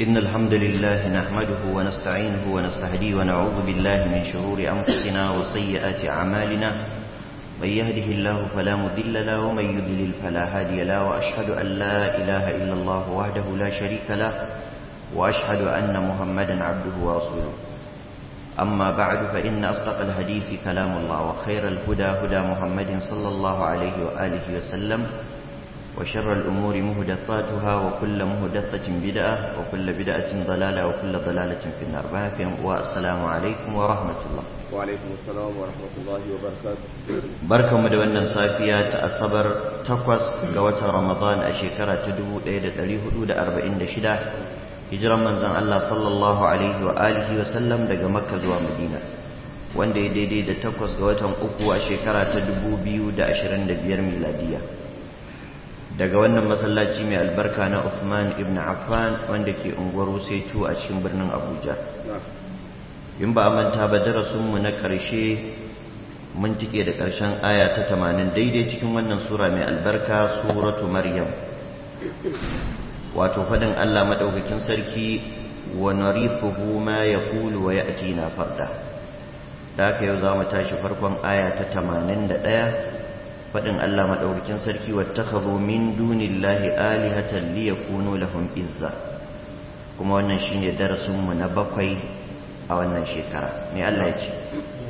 إن الحمد لله نحمده ونستعينه ونستهديه ونعوذ بالله من شرور أنفسنا وسيئات أعمالنا من يهده الله فلا مضل له ومن يضلل فلا هادي له وأشهد أن لا إله إلا الله وحده لا شريك له وأشهد أن محمدا عبده ورسوله أما بعد فإن أصدق الحديث كلام الله وخير الهدى هدى محمد صلى الله عليه وآله وسلم وشر الأمور مهدثاتها وكل مهدثة بدعة وكل بدعة ضلالة وكل ضلالة في النار والسلام عليكم ورحمة الله وعليكم السلام ورحمة الله وبركاته barkan mu da wannan safiya ta asabar takwas ga watan ramadan a shekara ta 1446 hijiran manzon Allah sallallahu alaihi wa alihi wa sallam daga makka zuwa madina wanda ya daidai da takwas ga watan uku a shekara ta 2025 miladiya daga wannan masallaci mai albarka na Uthman ibn Affan wanda ke unguwar Wusaitu a cikin birnin Abuja in ba a manta ba darasinmu na ƙarshe mun tike da ƙarshen aya ta 80 daidai cikin wannan sura mai albarka suratu Maryam wato fadin Allah madaukakin sarki wa narithuhu ma yaqulu wa ya'tina farda da haka yau za mu tashi farkon aya ta 81 faɗin Allah maɗaukakin sarki wattakhadhu min dunillahi alihatan liyakunu lahum izza kuma wannan shine darasin mu na bakwai a wannan shekara me Allah ya ce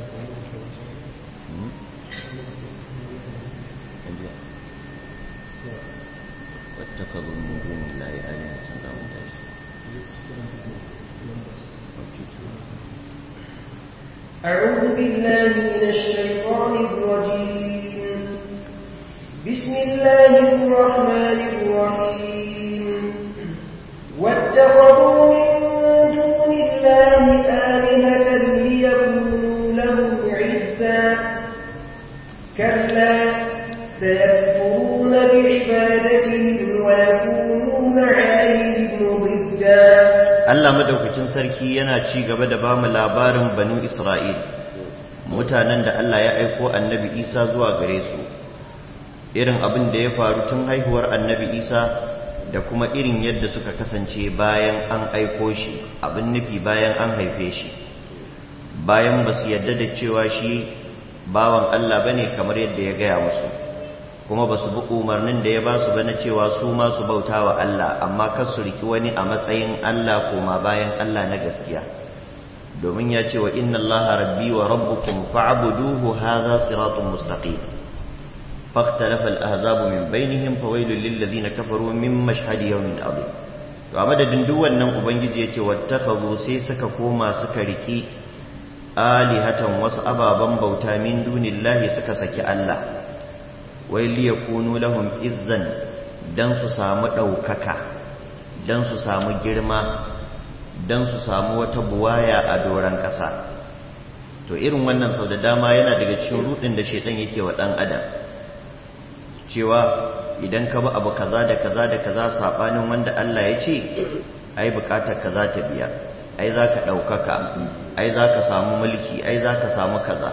wattakhadhu min dunillahi alihatan za mu tashi أعوذ بالله من الشيطان الرجيم بسم الله الرحمن الرحيم واتخذوا من دون الله آلهة ليكونوا لهم عزا كلا سيكفرون بعبادتهم ويكونون عليهم ضدا Allah madaukakin sarki yana ci gaba da bamu labarin banu Isra'il mutanen da Allah ya aiko annabi Isa zuwa gare su irin abin da ya faru tun haihuwar annabi Isa da kuma irin yadda suka kasance bayan an aiko shi abin nufi bayan an haife shi bayan ba su yadda da cewa shi bawan Allah bane kamar yadda ya gaya musu kuma ba su bi umarnin da ya ba su bane cewa su ma su bauta wa Allah amma kar su riki wani a matsayin Allah koma bayan Allah na gaskiya domin ya ce wa inna Allah rabbi wa rabbukum fa'buduhu hadha siratun mustaqim faqtalafa al-ahzab min bainihim fawailul lil ladina kafaru min mashhad yawmin adhim to a madadin duk wannan ubangiji yace wattakhadhu sai suka koma suka riki alihatan wasu ababan bauta min dunillahi suka saki Allah wai liyakunu lahum izzan dan su samu ɗaukaka dan su samu girma dan su samu wata buwaya a doron ƙasa to irin wannan sau da dama yana daga cikin rudin da shaitan yake wa ɗan adam cewa idan ka bi abu kaza da kaza da kaza saɓanin wanda Allah ya ce ai bukatar kaza ta biya ai za ka ɗaukaka ai za ka samu mulki ai za ka samu kaza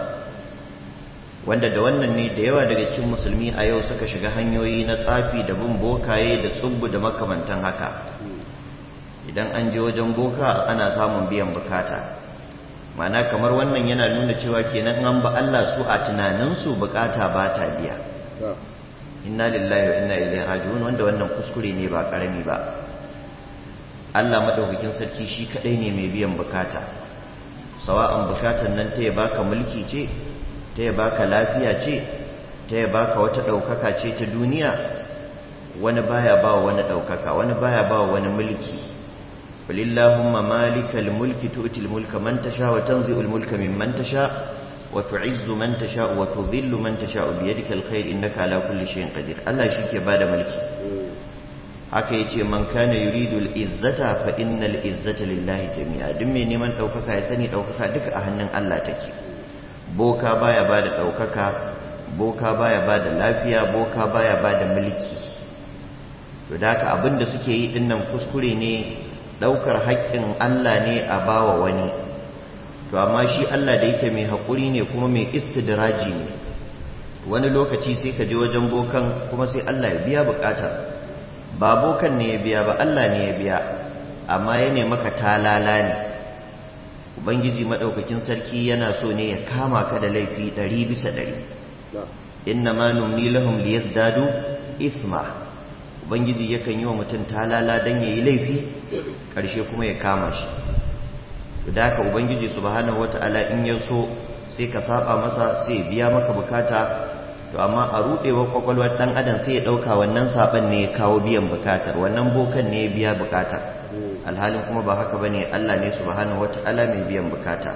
wanda da wannan ne da yawa daga cikin musulmi a yau suka shiga hanyoyi na tsafi da bin bokaye da tsubbu da makamantan haka idan an je wajen boka ana samun biyan bukata mana kamar wannan yana nuna cewa kenan an ba Allah su a tunaninsu bukata ba ta biya inna lillahi wa inna ilaihi raji'un wanda wannan kuskure ne ba karami ba Allah madaukakin sarki shi kadai ne mai biyan bukata sawa'an bukatan nan ta ya baka mulki ce ta ya baka lafiya ce ta ya baka wata ɗaukaka ce ta duniya wani baya ba wani ɗaukaka wani baya ba wani mulki walillahumma malikal mulki tu'til mulka man tasha wa tanzi'ul mulka mimman tasha wa tu'izzu man tasha wa tudhillu man tasha bi yadika alkhair innaka ala kulli shay'in qadir Allah shike bada mulki haka yace man kana yuridu al-izzata fa innal izzata lillahi jami'a duk mai neman ɗaukaka ya sani ɗaukaka duka a hannun Allah take boka baya ba da ɗaukaka boka baya ba da lafiya boka baya ba da mulki to da haka abinda suke yi dinnan kuskure ne ɗaukar haƙƙin Allah ne a bawa wani to amma shi Allah da yake mai haƙuri ne kuma mai istidraji ne wani lokaci sai ka je wajen bokan kuma sai Allah ya biya buƙatar ba bokan ne ya biya ba Allah ne ya biya amma ya ne maka talala ne ubangiji maɗaukakin sarki yana so ne ya kama ka da laifi ɗari bisa ɗari inna ma numni lahum liyazdadu isma ubangiji yakan yi wa mutum talala don ya yi laifi ƙarshe kuma ya kama shi da haka ubangiji subhanahu wata'ala in ya so sai ka saba masa sai ya biya maka bukata to amma a rudewar kwakwalwar dan adam sai ya dauka wannan saban ne ya kawo biyan bukatar wannan bokan ne ya biya bukatar alhalin kuma ba haka bane Allah ne subhanahu wata'ala mai biyan bukata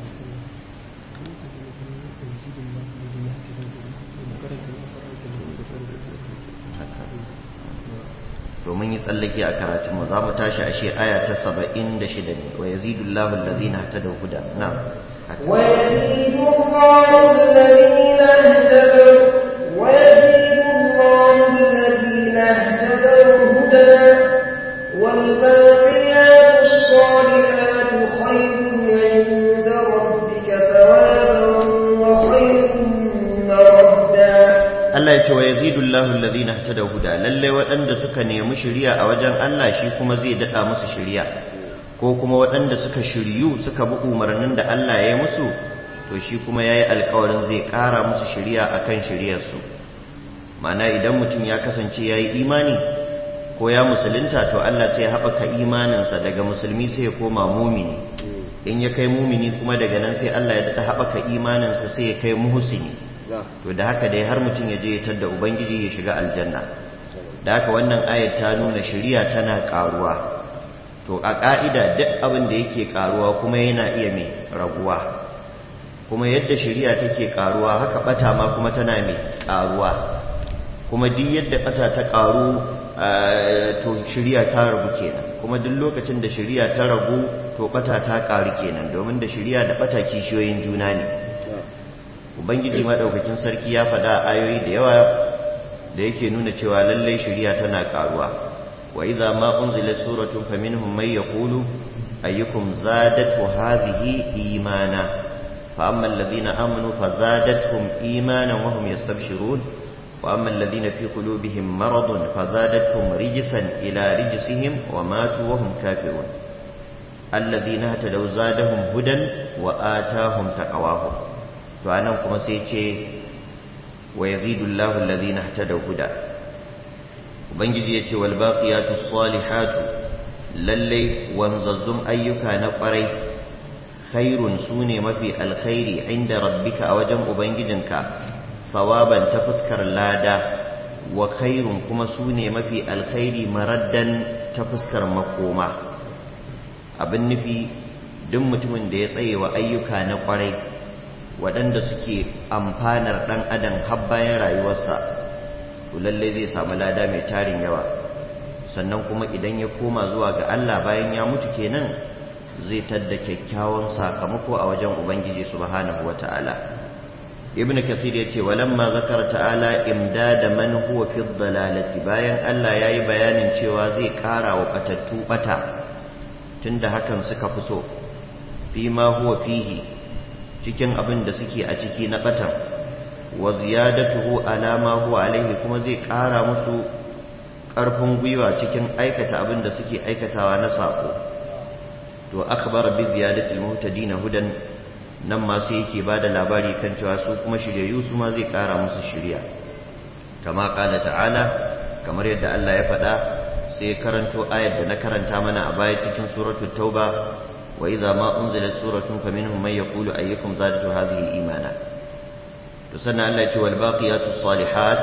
domin yi tsallake a karatunmu za mu tashi a shi aya ta saba'in da shida ne wa yazidu Allahu allazina ihtadaw huda na ويزيد الله الذين اهتدوا ويزيد الله الذين اهتدوا هدى والباقيات الصالحات خير عند ربك ثوابا وخير مردا Allah ya ce wa yazidu Allahu allazina ihtadaw huda lalle waɗanda suka nemi shari'a a wajen Allah shi kuma zai dada musu shari'a ko kuma waɗanda suka shiryu suka bi umarnin da Allah ya yi musu to shi kuma yayi alƙawarin zai ƙara musu shari'a akan shari'ar su ma'ana idan mutum ya kasance yayi imani ko ya musulunta to Allah sai ya haɓaka imaninsa daga musulmi sai ya koma mumini in ya kai mumini kuma daga nan sai Allah ya daɗa haɓaka imaninsa sai ya kai muhsini to da haka dai har mutum ya je ya tadda ubangiji ya shiga aljanna da haka wannan ayat ta nuna shari'a tana karuwa to a ka'ida duk abin da yake karuwa kuma yana iya mai raguwa kuma yadda shari'a take karuwa haka bata ma kuma tana mai karuwa kuma duk yadda bata ta karu to shari'a ta ragu kenan kuma duk lokacin da shari'a ta ragu to bata ta karu kenan domin da shari'a da bata kishiyoyin juna ne ubangiji madaukakin sarki ya faɗa ayoyi da yawa da yake nuna cewa lallai shari'a tana karuwa wa idza ma unzila suratun faminhum may yaqulu ayyukum zadatu hadhihi imana fa amma alladhina amanu fazadatuhum imanan wa hum yastabshirun wa amma alladhina fi qulubihim maradun fazadatuhum rijsan ila rijsihim wa matu wa hum kafirun alladhina tadaw zadahum hudan wa atahum taqawahum to anan kuma sai ce wa yazidullahu alladhina ihtadaw huda ubangiji yace wal baqiyatus salihatu lalle wanzazzum ayyuka na kwarai khairun sune mafi alkhairi inda rabbika a wajen ubangijinka sawaban ta fuskar lada wa khairun kuma sune mafi alkhairi maraddan ta fuskar makoma abin nufi duk mutumin da ya tsaye wa ayyuka na kwarai waɗanda suke amfanar ɗan adam har bayan rayuwarsa to lallai zai samu lada mai tarin yawa sannan kuma idan ya koma zuwa ga Allah bayan ya mutu kenan zai tadda kyakkyawan sakamako a wajen ubangiji subhanahu wata'ala ibnu kasir yace walamma zakara ta'ala imdada man huwa fi dhalalati bayan Allah yayi bayanin cewa zai kara wa batattu bata tunda hakan suka fi so fi ma huwa fihi cikin abin da suke a ciki na batan wa ziyadatuhu ala ma huwa alaihi kuma zai ƙara musu ƙarfin gwiwa cikin aikata abin da suke aikatawa na sako to akhbara bi ziyadatil muhtadin hudan nan ma sai yake bada labari kan cewa su kuma shiryayyu su ma zai ƙara musu shirya kama qala ta'ala kamar yadda Allah ya faɗa sai karanto ayar da na karanta mana a baya cikin suratul tauba وإذا ما أنزلت سورة فمنهم من يقول أيكم زادت هذه إيمانا تسنى الله والباقيات الصالحات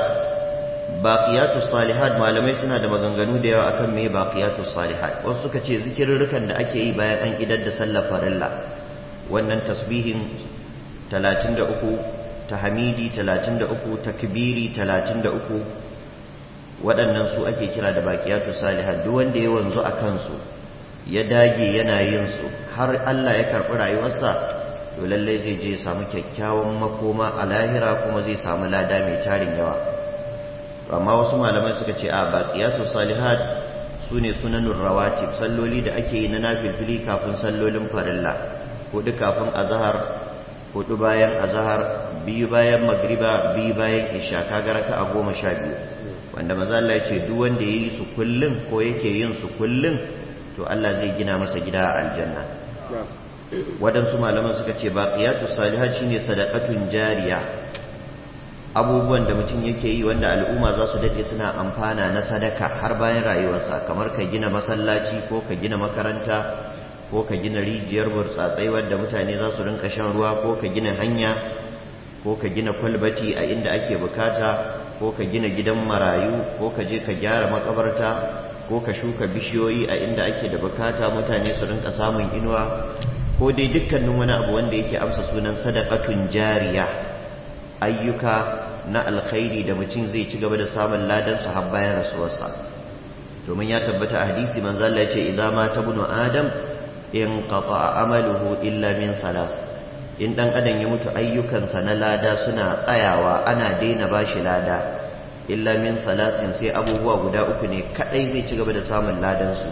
باقيات الصالحات ما لم يسنى da maganganu da yawa akan me baqiyatus salihat wasu suka ce zikirrukan da ake yi bayan an idar da sallar farilla wannan tasbihin 33 tahmidi 33 takbiri 33 waɗannan su ake kira da baqiyatus salihat duk wanda ya wanzu a kansu ya dage yana yin su har Allah ya karɓi rayuwarsa to lallai zai je samu kyakkyawan makoma a lahira kuma zai samu lada mai tarin yawa amma wasu malaman suka ce a baqiyatu salihat sune sunanur rawatib salloli da ake yi na nafilfili kafin sallolin farilla hudu kafin azhar hudu bayan azhar biyu bayan magriba biyu bayan isha kaga raka'a goma sha biyu wanda maza Allah ya ce duk wanda yayi su kullum ko yake yin su kullum to Allah zai gina masa gida a aljanna waɗansu malaman suka ce baqiyatu salihat shine sadaqatun jariya abubuwan da mutum yake yi wanda al'umma za su daɗe suna amfana na sadaka har bayan rayuwarsa kamar ka gina masallaci ko ka gina makaranta ko ka gina rijiyar burtsatsai wadda mutane za su rinka shan ruwa ko ka gina hanya ko ka gina kwalbati a inda ake bukata ko ka gina gidan marayu ko ka je ka gyara makabarta ko ka shuka bishiyoyi a inda ake da bukata mutane su rinka samun inuwa ko dai dukkanin wani abu wanda yake amsa sunan sadaqatun jariya ayyuka na alkhairi da mutum zai ci gaba da samun ladan su har bayan rasuwarsa domin ya tabbata a hadisi manzo Allah ya ce idza mata ibnu adam in qata amaluhu illa min salas in dan adam ya mutu ayyukansa na lada suna tsayawa ana daina bashi lada illa min salatin sai abubuwa guda uku ne kadai zai ci gaba da samun ladan su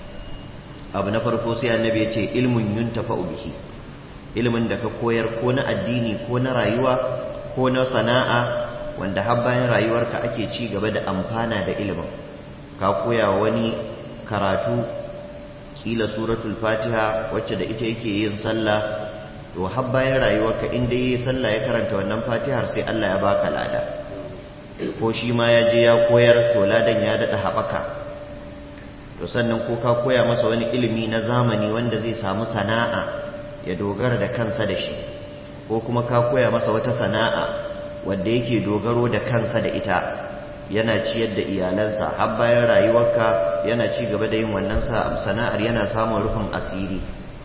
abu na farko sai annabi ya ce ilmun yuntafa'u bihi ilmin da ka koyar ko na addini ko na rayuwa ko na sana'a wanda har bayan rayuwarka ake ci gaba da amfana da ilimin ka koya wani karatu kila suratul fatiha wacce da ita yake yin sallah to har bayan rayuwarka in dai yayi sallah ya karanta wannan fatihar sai Allah ya baka lada ko shi ma ya je ya koyar to ladan ya dada haɓaka to sannan ko ka koya masa wani ilimi na zamani wanda zai samu sana'a ya dogara da kansa da shi ko kuma ka koya masa wata sana'a wadda yake dogaro da kansa da ita yana ciyar da iyalansa har bayan rayuwarka yana ci gaba da yin wannan sana'ar yana samun rufin asiri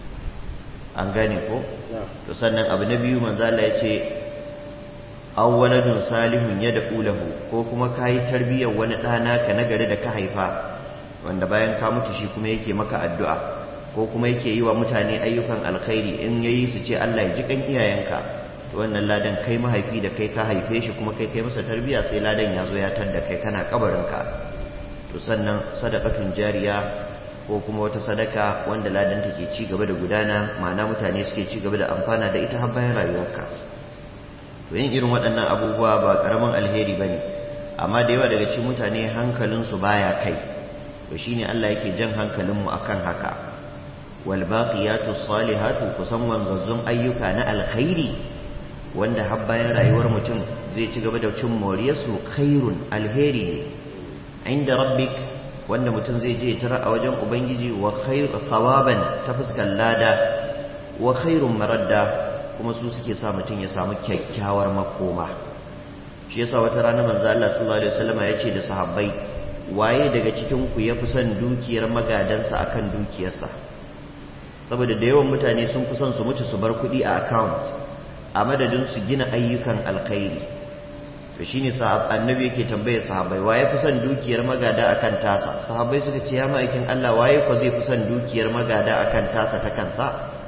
an gane ko to sannan abu na biyu manzo Allah ya ce awwaladun salihun yad'u lahu ko kuma kai tarbiyyar wani ɗana ka nagari da ka haifa wanda bayan ka mutu shi kuma yake maka addu'a ko kuma yake yi wa mutane ayyukan alkhairi in yayi su ce Allah ya ji kan iyayenka to wannan ladan kai mahaifi da kai ka haife shi kuma kai kai masa tarbiya sai ladan ya zo ya tadda kai kana kabarinka to sannan sadaqatun jariya ko kuma wata sadaka wanda ladan take ci gaba da gudana ma'ana mutane suke ci gaba da amfana da ita har bayan rayuwarka to yin irin waɗannan abubuwa ba karamin alheri bane amma da yawa daga cikin mutane hankalinsu baya kai to shine Allah yake jan hankalinmu akan haka wal baqiyatu salihatu kusan wanzazzun ayyuka na alkhairi wanda har bayan rayuwar mutum zai ci gaba da cin moriyarsu khairun alheri ne inda rabbik wanda mutum zai je tara a wajen ubangiji wa khairu thawaban ta fuskar lada wa khairun maradda kuma su suke sa mutum ya samu kyakkyawar makoma shi yasa wata rana manzo Allah sallallahu alaihi wasallam ya ce da sahabbai waye daga cikin ku yafi son dukiyar magadansa akan dukiyarsa saboda da yawan mutane sun fi son su mutu su bar kuɗi a account a madadin su gina ayyukan alkhairi to shine sahab annabi yake tambaye sahabbai waye fi son dukiyar magada akan tasa sahabbai suka ce ya ma'aikin Allah waye ko zai fi son dukiyar magada akan tasa ta kansa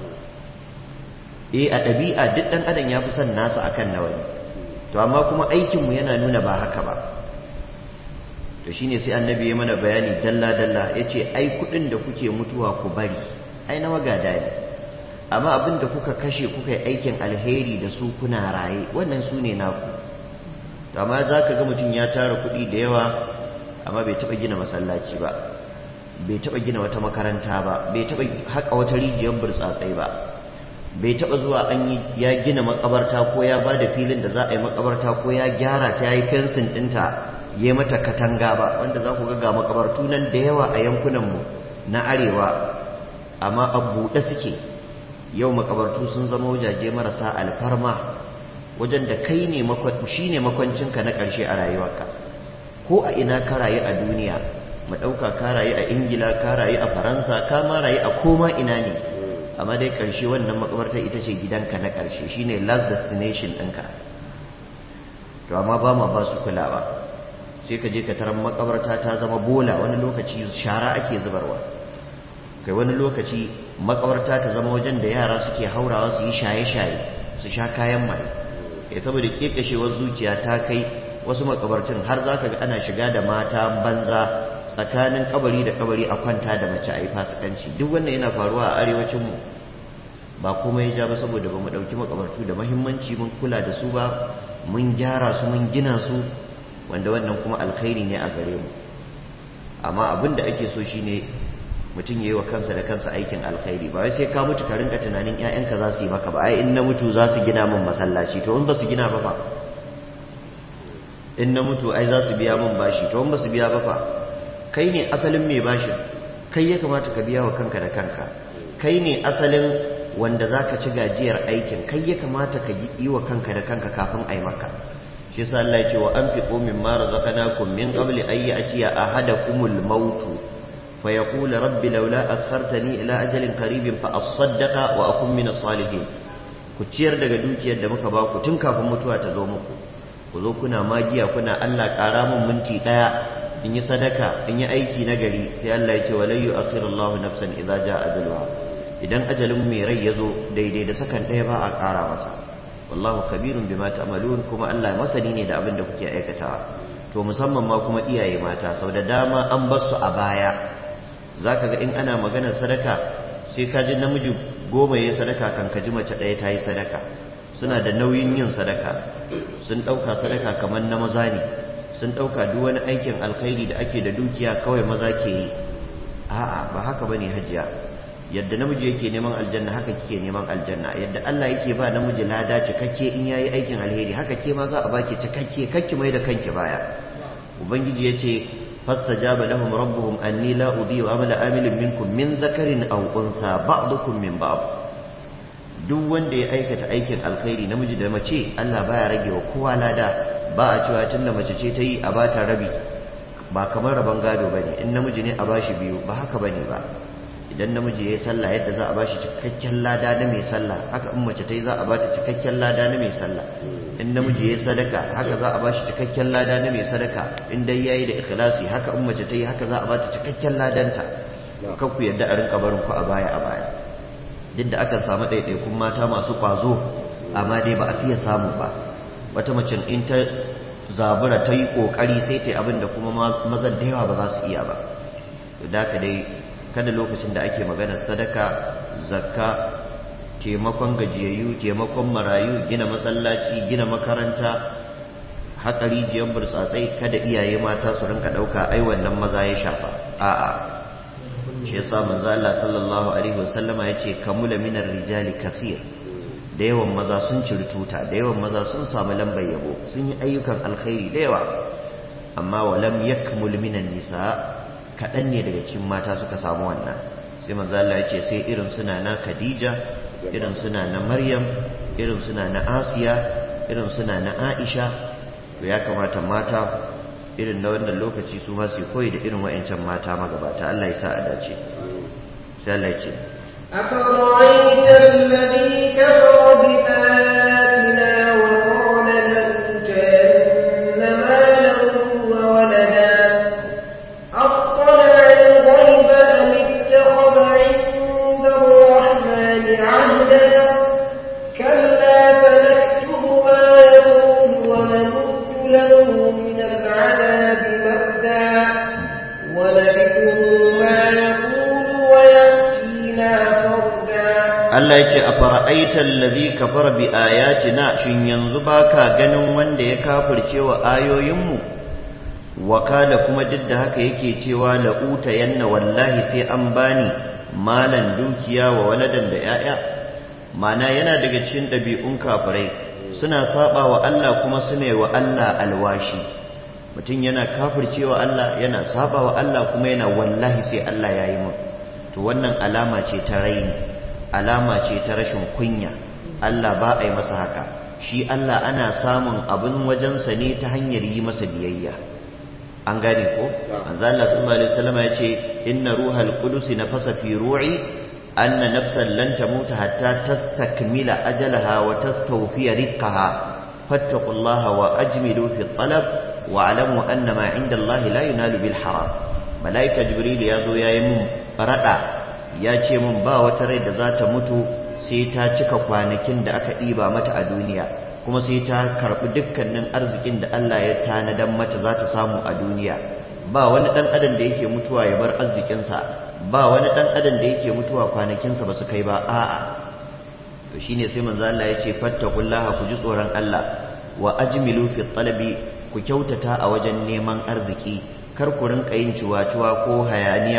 eh a ɗabi'a duk ɗan adam ya fi son nasa akan na wani to amma kuma aikinmu yana nuna ba haka ba to shine sai annabi ya mana bayani dalla dalla yace ai kuɗin da kuke mutuwa ku bari ai na magada ne amma abin da kuka kashe kuka yi aikin alheri da su kuna raye wannan su ne naku to amma za ka ga mutum ya tara kuɗi da yawa amma bai taɓa gina masallaci ba bai taɓa gina wata makaranta ba bai taɓa haƙa wata rijiyar burtsatsai ba bai taɓa zuwa an yi ya gina makabarta ko ya ba da filin da za a yi makabarta ko ya gyara ta ya yi fensin ɗinta ya yi mata katanga ba wanda za ku ga makabartu nan da yawa a yankunanmu na arewa amma a buɗe suke yau makabartu sun zama wajaje marasa alfarma wajen da kai ne shi ne makwancinka na ƙarshe a rayuwarka ko a ina ka rayu a duniya mu ɗauka ka rayu a ingila ka rayu a faransa ka ma rayu a koma ina ne amma dai ƙarshe wannan makabartar ita ce gidanka na ƙarshe shine last destination ɗinka to amma ba ma ba su kulawa sai ka je ka tarar makabarta ta zama bola wani lokaci shara ake zubarwa kai wani lokaci makabarta ta zama wajen da yara suke haurawa su yi shaye-shaye su sha kayan mai kai saboda kekashewar zuciya ta kai wasu makabartin har za ka ga ana shiga da mata banza tsakanin kabari da kabari a kwanta da mace a yi fasikanci duk wannan yana faruwa a arewacinmu ba kuma ya ja ba saboda ba mu ɗauki makabartu da mahimmanci mun kula da su ba mun gyara su mun gina su wanda wannan kuma alkhairi ne a gare mu amma abin da ake so shine mutum ya yi wa kansa da kansa aikin alkhairi ba wai sai ka mutu ka rinka tunanin 'ya'yanka za su yi maka ba ai in na mutu za su gina min masallaci to in ba su gina ba fa in na mutu ai za su biya min bashi to in ba su biya ba fa kai ne asalin mai bashin kai ya kamata ka biya wa kanka da kanka kai ne asalin wanda za ka ci gajiyar aikin kai ya kamata ka yi wa kanka da kanka kafin a yi maka shi sa Allah ya ce wa an fi ƙomin mara zakanakum min ƙabli an yi atiya a hada kumul mautu fa ya kula rabbi laula a kartani ila ajalin karibin fa asaddaka wa akun mina salihin ku ciyar daga dukiyar da muka baku tun kafin mutuwa ta zo muku ku zo kuna magiya kuna Allah ƙara min minti ɗaya in yi sadaka in yi aiki na gari sai Allah ya ce wa layyu akhirallahu nafsan idza jaa ajaluha idan ajalin mai rai ya zo daidai da sakan ɗaya ba a ƙara masa wallahu khabirun bima ta'malun kuma Allah masani ne da abin da kuke aikatawa to musamman ma kuma iyaye mata sau da dama an bar su a baya zaka ga in ana maganar sadaka sai ka ji namiji goma yayi sadaka kan ka ji mace ɗaya ta yi sadaka suna da nauyin yin sadaka sun ɗauka sadaka kamar na maza ne sun ɗauka duk wani aikin alkhairi da ake da dukiya kawai maza ke yi a'a ba haka bane hajiya yadda namiji yake neman aljanna haka kike neman aljanna yadda Allah yake ba namiji lada cikakke in yayi aikin alheri haka ke ma za a baki cikakke kakki mai da kanki baya ubangiji yace fastajaba lahum rabbuhum anni la udhi'u amala amilin minkum min dhakarin aw untha ba'dukum min ba'd duk wanda ya aikata aikin alkhairi namiji da mace Allah baya rage wa kowa lada ba a cewa tunda mace ce ta yi a bata rabi ba kamar rabon gado bane in namiji ne a bashi biyu ba haka bane ba idan namiji ya yi sallah yadda za a ba shi cikakken lada na mai sallah haka in mace ta yi za a ba ta cikakken lada na mai sallah in namiji ya yi sadaka haka za a ba shi cikakken lada na mai sadaka in dai ya yi da ikhlasi haka in mace ta yi haka za a ba ta cikakken ladanta kan ku yadda a rinka barin ku a baya a baya duk da akan samu ɗaiɗaikun mata masu ƙwazo amma dai ba a fiye samu ba wata macen in ta zabura ta yi ƙoƙari sai ta yi abin da kuma mazan da yawa ba za su iya ba da haka dai kada lokacin da ake maganar sadaka zakka taimakon gajiyayyu taimakon marayu gina masallaci gina makaranta haƙa rijiyar burtsatsai kada iyaye mata su rinka ɗauka ai wannan maza ya shafa a'a shi yasa manzo Allah sallallahu alaihi wasallama yace kamula minar rijali kathir da yawan maza sun ciri tuta da yawan maza sun samu lambar yabo sun yi ayyukan alkhairi da yawa amma walam yakmul minan nisa kaɗan ne daga cikin mata suka samu wannan sai manzo Allah ya ce sai irin suna na Khadija irin suna na Maryam irin suna na Asiya irin suna na Aisha to ya kamata mata irin na wannan lokaci su ma su koyi da irin wayancan mata magabata Allah ya sa a dace sai Allah ya ce أفرأيت الذي كفر بآياتنا وقال لأوتين مالا وولدا أطلع الغيب أم اتخذ عند الرحمن عهدا كلا سنكتب ما يقول ونمد له من العذاب مدا ونرثه ما يقول ويأتينا فردا Allah ya ce a fara'aita allazi kafara bi ayatina shin yanzu baka ganin wanda ya kafirce wa ayoyinmu wakala kuma duk da haka yake cewa la'uta yanna wallahi sai an bani malan dukiya wa waladan da yaya mana yana daga cikin ɗabi'un kafirai suna saba wa Allah kuma suna wa Allah alwashi mutum yana kafircewa Allah yana saba wa Allah kuma yana wallahi sai Allah ya yi mun to wannan alama ce ta raini alama ce ta rashin kunya Allah ba a yi masa haka shi Allah ana samun abin wajensa ne ta hanyar yi masa biyayya an gane ko manzo Allah sallallahu alaihi wasallam ya ce inna ruhal qudus nafasa fi ru'i anna nafsan lan tamuta hatta tastakmila ajalaha wa tastawfiya rizqaha fattaqullaha wa ajmilu fi talab wa alamu anna ma inda Allah la yunalu bil haram malaika jibril ya zo yayi mun farada ya ce mun ba wata rai da za ta mutu sai ta cika kwanakin da aka ɗiba mata a duniya kuma sai ta karɓi dukkanin arzikin da Allah ya tanadan mata za ta samu a duniya ba wani ɗan adam da yake mutuwa ya bar arzikinsa ba wani ɗan adam da yake mutuwa kwanakinsa ba su kai ba a'a to shine sai manzo Allah ya ce fattaqullaha ku ji tsoron Allah wa ajmilu fi talabi ku kyautata a wajen neman arziki kar ku rinka yin ciwa-ciwa ko hayaniya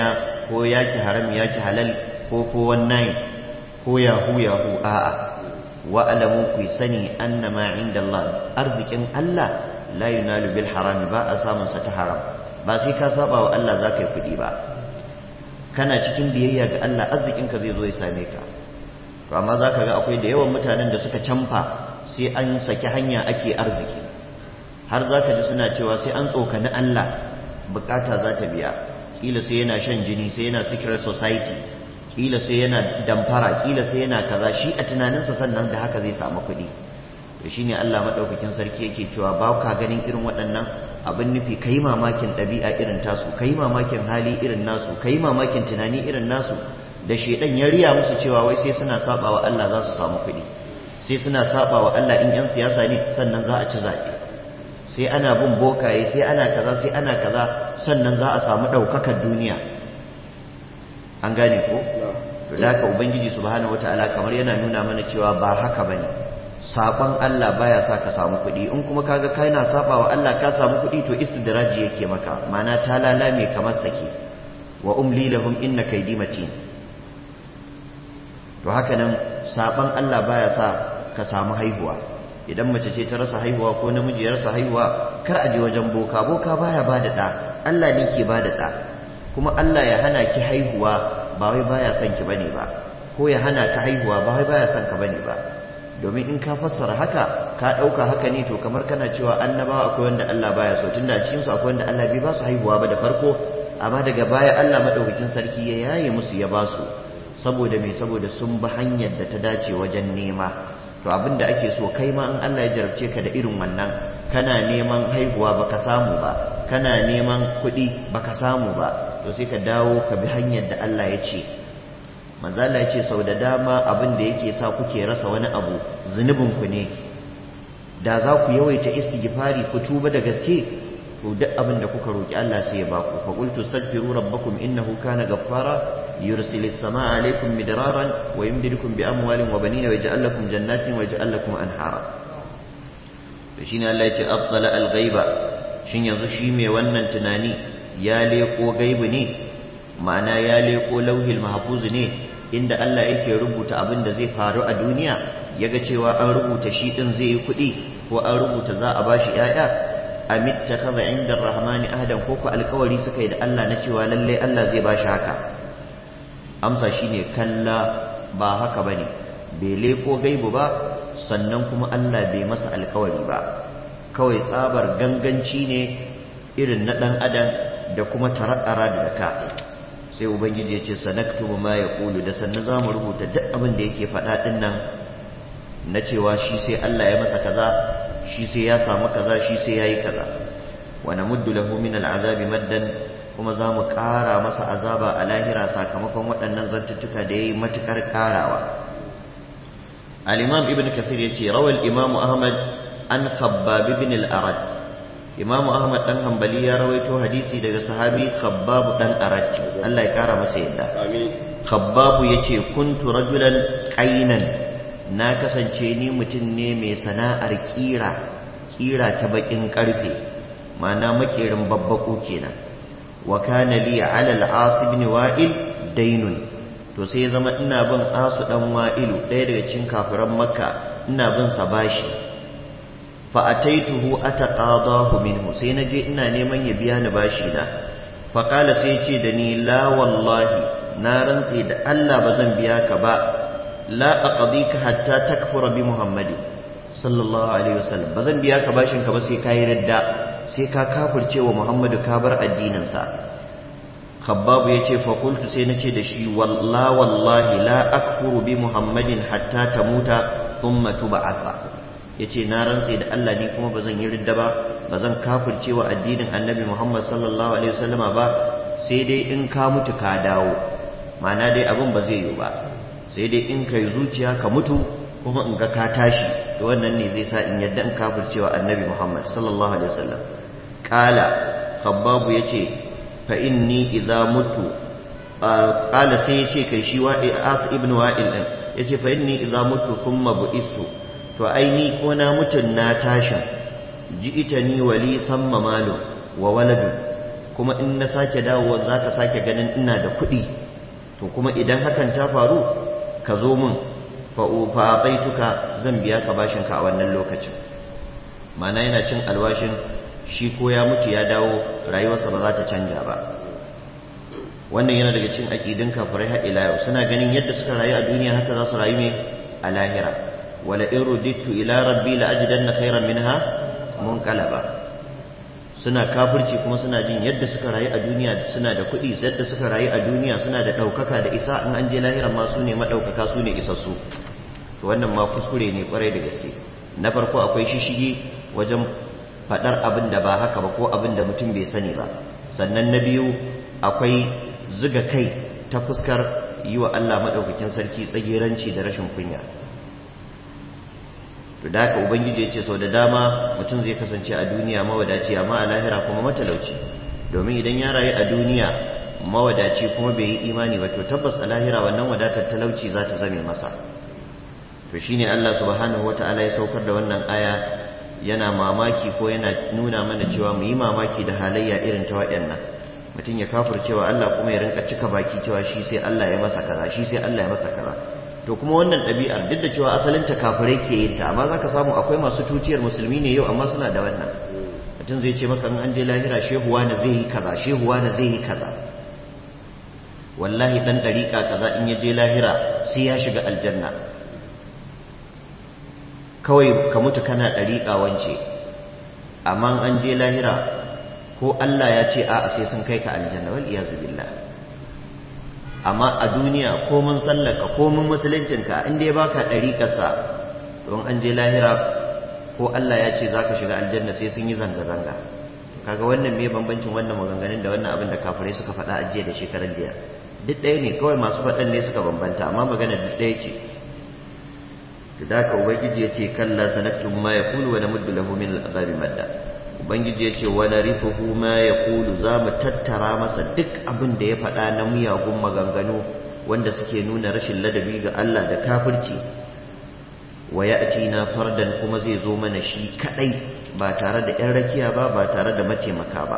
ko yaki haram yaki halal ko ko wannan ko yahu yahu a'a wa alamu ku sani annama inda Allah arzikin Allah la yunalu bil haram ba a samun sa ta haram ba sai ka saba wa Allah zaka yi kudi ba kana cikin biyayya ga Allah arzikin ka zai zo ya same ka to amma zaka ga akwai da yawan mutanen da suka canfa sai an saki hanya ake arziki har zaka ji suna cewa sai an tsokani Allah bukata za ta biya kila sai yana shan jini sai yana secret society kila sai yana damfara kila sai yana kaza shi a tunaninsa sannan da haka zai samu kuɗi to shine Allah madaukakin sarki yake cewa ba ka ganin irin waɗannan abin nufi kai mamakin ɗabi'a irin tasu kai mamakin hali irin nasu kai mamakin tunani irin nasu da shedan ya riya musu cewa wai sai suna saba wa Allah za su samu kuɗi sai suna saba wa Allah in yan siyasa ne sannan za a ci zaɓe sai ana bin bokaye sai ana kaza sai ana kaza sannan za a samu ɗaukakar duniya an gane ko da haka ubangiji subhanahu wataala kamar yana nuna mana cewa ba haka bane saban Allah baya sa ka samu kuɗi in kuma kaga kai na saba wa Allah ka samu kuɗi to istidraji yake maka mana ta lalame kamar sake wa umli lahum inna kaydi matin to haka nan saban Allah baya sa ka samu haihuwa idan mace ce ta rasa haihuwa ko namiji ya rasa haihuwa kar a je wajen boka boka baya bada da Allah ne ke bada da kuma Allah ya hana ki haihuwa ba wai baya son ki bane ba ko ya hana ka haihuwa ba wai baya son ka bane ba domin in ka fassara haka ka dauka haka ne to kamar kana cewa annabawa akwai wanda Allah baya so tunda cikin su akwai wanda Allah bai ba su haihuwa ba da farko amma daga baya Allah madaukakin sarki ya yaye musu ya ba su saboda me saboda sun bi hanyar da ta dace wajen nema to abinda ake so kai ma in Allah ya jarabce ka da irin wannan kana neman haihuwa baka samu ba kana neman kuɗi baka samu ba to sai ka dawo ka bi hanyar da Allah ya ce manzo Allah ya ce sau da dama abin da yake sa kuke rasa wani abu zunubin ku ne da za ku yawaita istighfari ku tuba da gaske to duk abin da kuka roki Allah sai ya baku fa qultu astaghfiru rabbakum innahu kana ghaffara yursilis samaa alaykum midraran wa yumdidukum bi amwalin wa banina wa yaj'al lakum jannatin wa yaj'al lakum anhara to shine Allah ya ce afdala al-ghaiba shin yanzu shi mai wannan tunani ya leko gaibu ne ma'ana ya leko lauhil mahfuz ne inda Allah yake rubuta abin da zai faru a duniya yaga cewa an rubuta shi din zai yi kuɗi ko an rubuta za a bashi ƴaƴa amit takaza inda rahmani ahadan ko ko alkawari suka yi da Allah na cewa lalle Allah zai bashi haka amsa shine kalla ba haka bane bai leko gaibu ba sannan kuma Allah bai masa alkawari ba kawai tsabar ganganci ne irin na ɗan adam da kuma tara'ara da ka sai ubangiji ya ce sanaktubu ma ya kulu da sannan za mu rubuta duk abin da yake faɗa ɗin nan na cewa shi sai Allah ya masa kaza shi sai ya samu kaza shi sai ya yi kaza wa namuddu lahu min al'azabi maddan kuma za mu ƙara masa azaba a lahira sakamakon waɗannan zantuttuka da ya yi matuƙar ƙarawa al-imam ibn kathir ya ce rawal imam ahmad an khabbab ibn al-arad imamu ahmad dan hanbali ya rawaito hadisi daga sahabi khabbab dan arad Allah ya kara masa yadda khabbab yace kuntu rajulan qainan na kasance ni mutum ne mai sana'ar kira kira ta bakin karfe ma'ana makerin babbaku kenan wa kana li ala al-as ibn wa'il daynun to sai ya zama ina bin asu dan wa'ilu ɗaya daga cikin kafiran makka ina bin sa bashi fa'ataituhu ataqadahu minhu sai naje ina neman ya biya ni bashi na fa qala sai ce da ni la wallahi na rantse da Allah ba zan biya ka ba la aqdika hatta takfura bi muhammadin sallallahu alaihi wasallam ba zan biya ka bashin ka ba sai kai ridda sai ka kafirce wa muhammadu ka bar addinin sa khabbabu yace fa qultu sai nace da shi walla wallahi la akfuru bi muhammadin hatta tamuta thumma tub'atha ya ce na rantse da Allah ni kuma ba zan yi ridda ba ba zan kafirce wa addinin annabi Muhammad sallallahu alaihi wasallama ba sai dai in ka mutu ka dawo ma'ana dai abin ba zai yi ba sai dai in kai zuciya ka mutu kuma in ga ka tashi to wannan ne zai sa in yadda in kafirce wa annabi Muhammad sallallahu alaihi wasallam qala khabbabu yace fa inni idza mutu qala sai yace kai shi wa as ibn wa'il din yace fa inni idza mutu thumma bu'istu to ai ni ko na mutun na tashin ji ita ni wali samma malu wa waladun kuma in na sake dawowa za ka sake ganin ina da kuɗi to kuma idan hakan ta faru ka zo min fa'aɓaituka zan biya ka bashinka a wannan lokacin mana yana cin alwashin shi ko ya mutu ya dawo rayuwarsa ba za ta canja ba wannan yana daga cin aƙidin kafirai har ila yau suna ganin yadda suka rayu a duniya haka za su rayu ne a lahira wala in rudittu ila rabbi la ajidanna khairan minha munqalaba suna kafirci kuma suna jin yadda suka rayu a duniya suna da kuɗi yadda suka rayu a duniya suna da ɗaukaka da isa in an je lahiran ma su ne maɗaukaka su ne isassu to wannan ma kuskure ne kwarai da gaske na farko akwai shishigi wajen faɗar abin da ba haka ba ko abin da mutum bai sani ba sannan na biyu akwai zuga kai ta fuskar yi wa Allah maɗaukakin sarki tsagiranci da rashin kunya to da haka ubangiji ya ce sau da dama mutum zai kasance a duniya mawadaci amma a lahira kuma matalauci domin idan ya rayu a duniya mawadaci kuma bai yi imani ba to tabbas a lahira wannan wadatar talauci za ta zame masa to shine Allah subhanahu wata'ala ya saukar da wannan aya yana mamaki ko yana nuna mana cewa mu yi mamaki da halayya irin ta waɗannan mutum ya kafir cewa Allah kuma ya rinka cika baki cewa shi sai Allah ya masa kaza shi sai Allah ya masa kaza to kuma wannan ɗabi'ar duk da cewa asalin ta kafirai ke yin ta amma zaka samu akwai masu tuciyar musulmi ne yau amma suna da wannan mutum zai ce maka in an je lahira shehuwa na zai yi kaza shehuwa na zai yi kaza wallahi dan dariƙa kaza in ya je lahira sai ya shiga aljanna kawai ka mutu kana dariƙa wance amma an je lahira ko Allah ya ce a'a sai sun kai ka aljanna wal iyazu billah amma a duniya ko mun sallaka ko mun musuluncinka in dai baka dariƙarsa don an je lahira ko Allah ya ce zaka shiga aljanna sai sun yi zanga zanga kaga wannan me bambancin wannan maganganun da wannan abin da kafirai suka faɗa a jiya da shekaran jiya duk ɗaya ne kawai masu faɗan ne suka bambanta amma magana duk ɗaya ce da haka ubangiji ya ce kalla sanaktum ma yaqulu wa namuddu lahu min al'azabi madda ubangiji ya ce wani rifuhu ma ya kulu za mu tattara masa duk abin da ya faɗa na miyagun maganganu wanda suke nuna rashin ladabi ga Allah da kafirci wa ya na fardan kuma zai zo mana shi kaɗai ba tare da ‘yan rakiya ba ba tare da mataimaka ba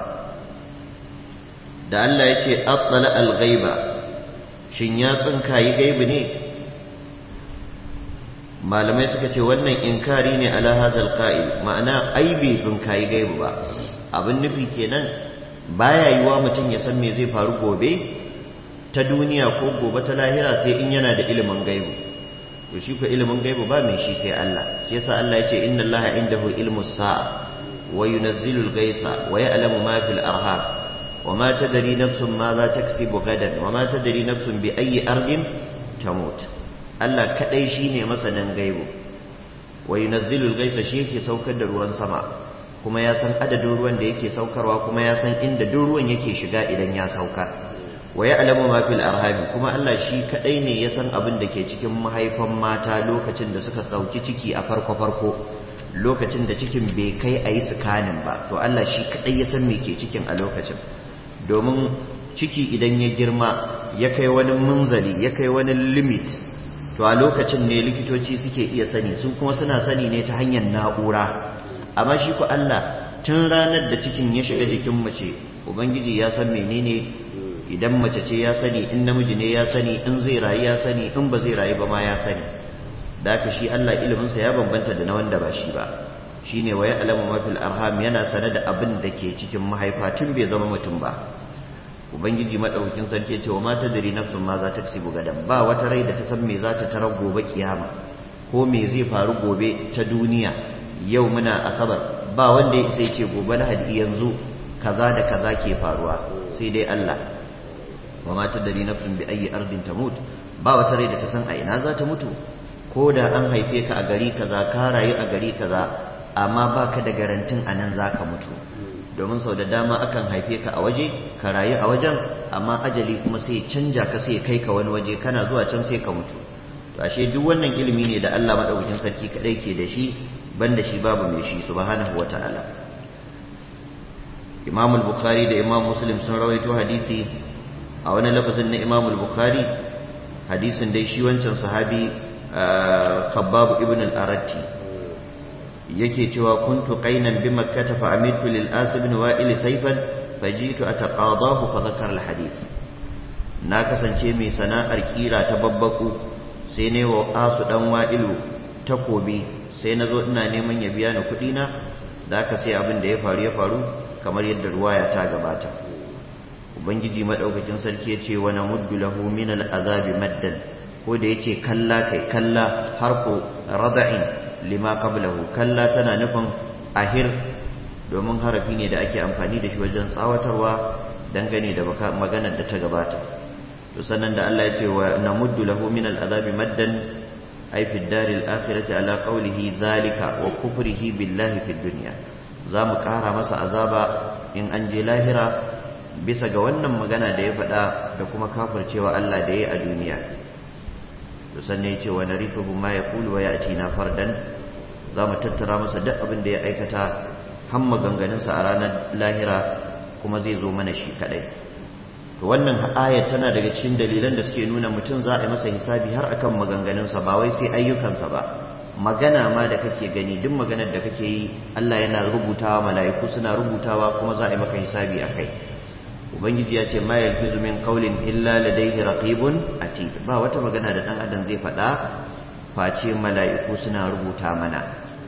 da Allah ya ce atsala al-ghaiba shin ya tsinkayi gaibi ne malamai suka ce wannan inkari ne ala hazal qa'il ma'ana ai bai zunkayi gaibu ba abin nufi kenan baya yiwa mutum ya san me zai faru gobe ta duniya ko gobe ta lahira sai in yana da ilimin gaibu to shi ko ilimin gaibu ba mai shi sai Allah shi yasa Allah ya ce inna Allaha indahu ilmu sa'a wa yunazzilu al-ghaitha wa ya'lamu ma fil arham wa ma tadri nafsun ma za taksibu gadan wa ma tadri nafsun bi ayyi ardin tamut Allah kadai shine masanin gaibu wa yunazzilul ghaitha shi yake saukar da ruwan sama kuma ya san adadin ruwan da yake saukarwa kuma ya san inda duk ruwan yake shiga idan ya saukar wa ya'lamu ma fil arhami kuma Allah shi kadai ne ya san abin da ke cikin mahaifan mata lokacin da suka sauki ciki a farko farko lokacin da cikin bai kai a yi tsakanin ba to Allah shi kadai ya san me ke cikin a lokacin domin ciki idan ya girma ya kai wani munzali ya kai wani limit to a lokacin ne likitoci suke iya sani su kuma suna sani ne ta hanyar na'ura amma shi ku Allah tun ranar da cikin ya shiga jikin mace ubangiji ya san menene idan mace ce ya sani in namiji ne ya sani in zai rayu ya sani in ba zai rayu ba ma ya sani da haka shi Allah iliminsa ya bambanta da na wanda ba shi ba shine wa ya'lamu ma fil arham yana sane da abin da ke cikin mahaifa tun bai zama mutum ba ubangiji madaukakin sarki ya ce wa mata dari nafsun ma za ta kasibu gadan ba wata rai da ta san me za ta tarar gobe kiyama ko me zai faru gobe ta duniya yau muna asabar ba wanda ya isa ya ce gobe lahadi yanzu kaza da kaza ke faruwa sai dai Allah wa mata dari nafsun bi ayi ardin tamut ba wata rai da ta san a ina za ta mutu ko da an haife ka a gari kaza ka rayu a gari kaza amma baka da garantin anan zaka mutu domin sau da dama akan haife ka a waje ka rayu a wajen amma ajali kuma sai canja ka sai kai ka wani waje kana zuwa can sai ka mutu to ashe duk wannan ilimi ne da Allah madaukakin sarki kadai ke da shi banda shi babu mai shi subhanahu wataala Imam al-Bukhari da Imam Muslim sun rawaito hadisi a wani lafazin na Imam al-Bukhari hadisin dai shi wancan sahabi Khabbab ibn al-Aratti yake cewa kuntu qainan bi makkah fa amitu lil as ibn wa'il sayfan fajitu ataqadahu fa dhakara alhadith na kasance mai sana'ar kira ta babbaku sai ne wa asu dan wa'ilu takobi sai na zo ina neman ya biya ni kuɗi na da aka sai abin da ya faru ya faru kamar yadda ruwaya ta gabata ubangiji madaukakin sarki ya ce wa namuddu lahu min al'azabi maddan ko da yace kalla kai kalla harfu rada'in lima qablahu kalla tana nufin ahir domin harafi ne da ake amfani da shi wajen tsawatarwa dangane da maganar da ta gabata to sannan da Allah ya ce wa namuddu lahu min al'azabi maddan ay fi ad-dari al-akhirati ala qawlihi dhalika wa kufrihi billahi fi dunya zamu kara masa azaba in an je lahira bisa ga wannan magana da ya faɗa da kuma kafircewa Allah da ya yi a duniya to sannan ya ce wa narithuhu ma yaqulu wa ya'tina fardan zamu tattara masa duk abin da ya aikata har maganganunsa a ranar lahira kuma zai zo mana shi kadai to wannan ayat tana daga cikin dalilan da suke nuna mutum za a yi masa hisabi har akan maganganunsa ba wai sai ayyukansa ba magana ma da kake gani duk maganar da kake yi Allah yana rubutawa mala'iku suna rubutawa kuma za a yi maka hisabi akai ubangiji ya ce ma yalfizu min qawlin illa ladayhi raqibun atid ba wata magana da dan adam zai faɗa face mala'iku suna rubuta mana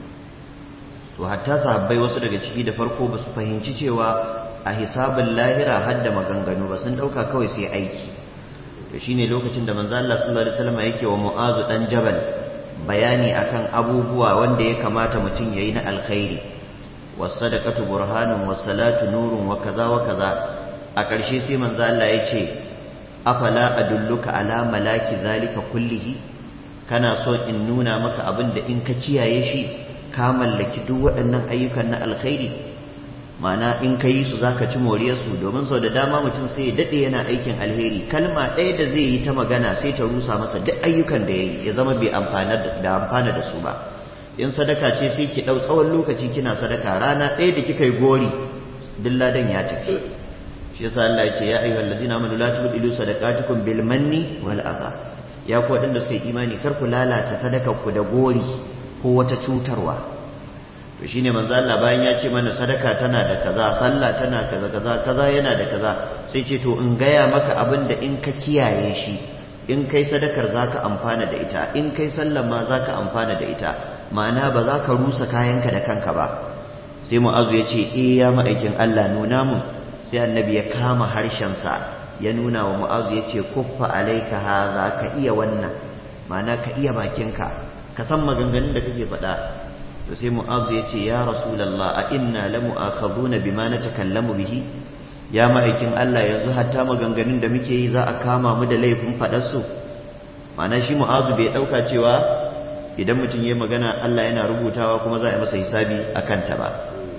to hatta sahabbai wasu daga ciki da farko ba su fahimci cewa a hisabin lahira hadda maganganu ba sun dauka kawai sai aiki to shine lokacin da manzo Allah sallallahu alaihi wasallam yake wa Mu'azu dan Jabal bayani akan abubuwa wanda ya kamata mutum yayi na alkhairi was-sadaqatu burhanun was-salatu nurun wa kaza wa kaza a ƙarshe sai manzo Allah ya ce afala adulluka ala malaki zalika kullihi kana so in nuna maka abin da in ka kiyaye shi ka mallaki duk waɗannan ayyukan na alkhairi ma'ana in ka yi su za ka ci moriyarsu domin sau da dama mutum sai ya daɗe yana aikin alheri kalma ɗaya da zai yi ta magana sai ta rusa masa duk ayyukan da ya yi ya zama bai da amfana da su ba in sadaka ce sai ki ɗau tsawon lokaci kina sadaka rana ɗaya da kika yi gori duk ladan ya tafi shi yasa Allah ya ce ya ayyuhal ladzina amanu la tubdilu sadaqatukum bil manni wal adha ya ku waɗanda suka yi imani kar ku lalata sadakar ku da gori ko wata cutarwa to shine manzo Allah bayan ya ce mana sadaka tana da kaza sallah tana kaza kaza kaza yana da kaza sai ce to in gaya maka abin da in ka kiyaye shi in kai sadakar zaka amfana da ita in kai sallar ma zaka amfana da ita ma'ana ba za ka rusa kayanka da kanka ba sai mu'azu ya ce eh ya ma'aikin Allah nuna mun sai annabi ya kama harshensa ya nuna wa mu'azu ya ce kuffa alaika haza ka iya wannan ma'ana ka iya bakinka ka san maganganun da kake faɗa to sai mu'azu ya ce ya rasulallah a inna la mu'akhaduna bima natakallamu bihi ya ma'aikin Allah yanzu hatta maganganun da muke yi za a kama mu da laifin faɗar su ma'ana shi mu'azu bai ɗauka cewa idan mutum ya magana Allah yana rubutawa kuma za a yi masa hisabi a kanta ba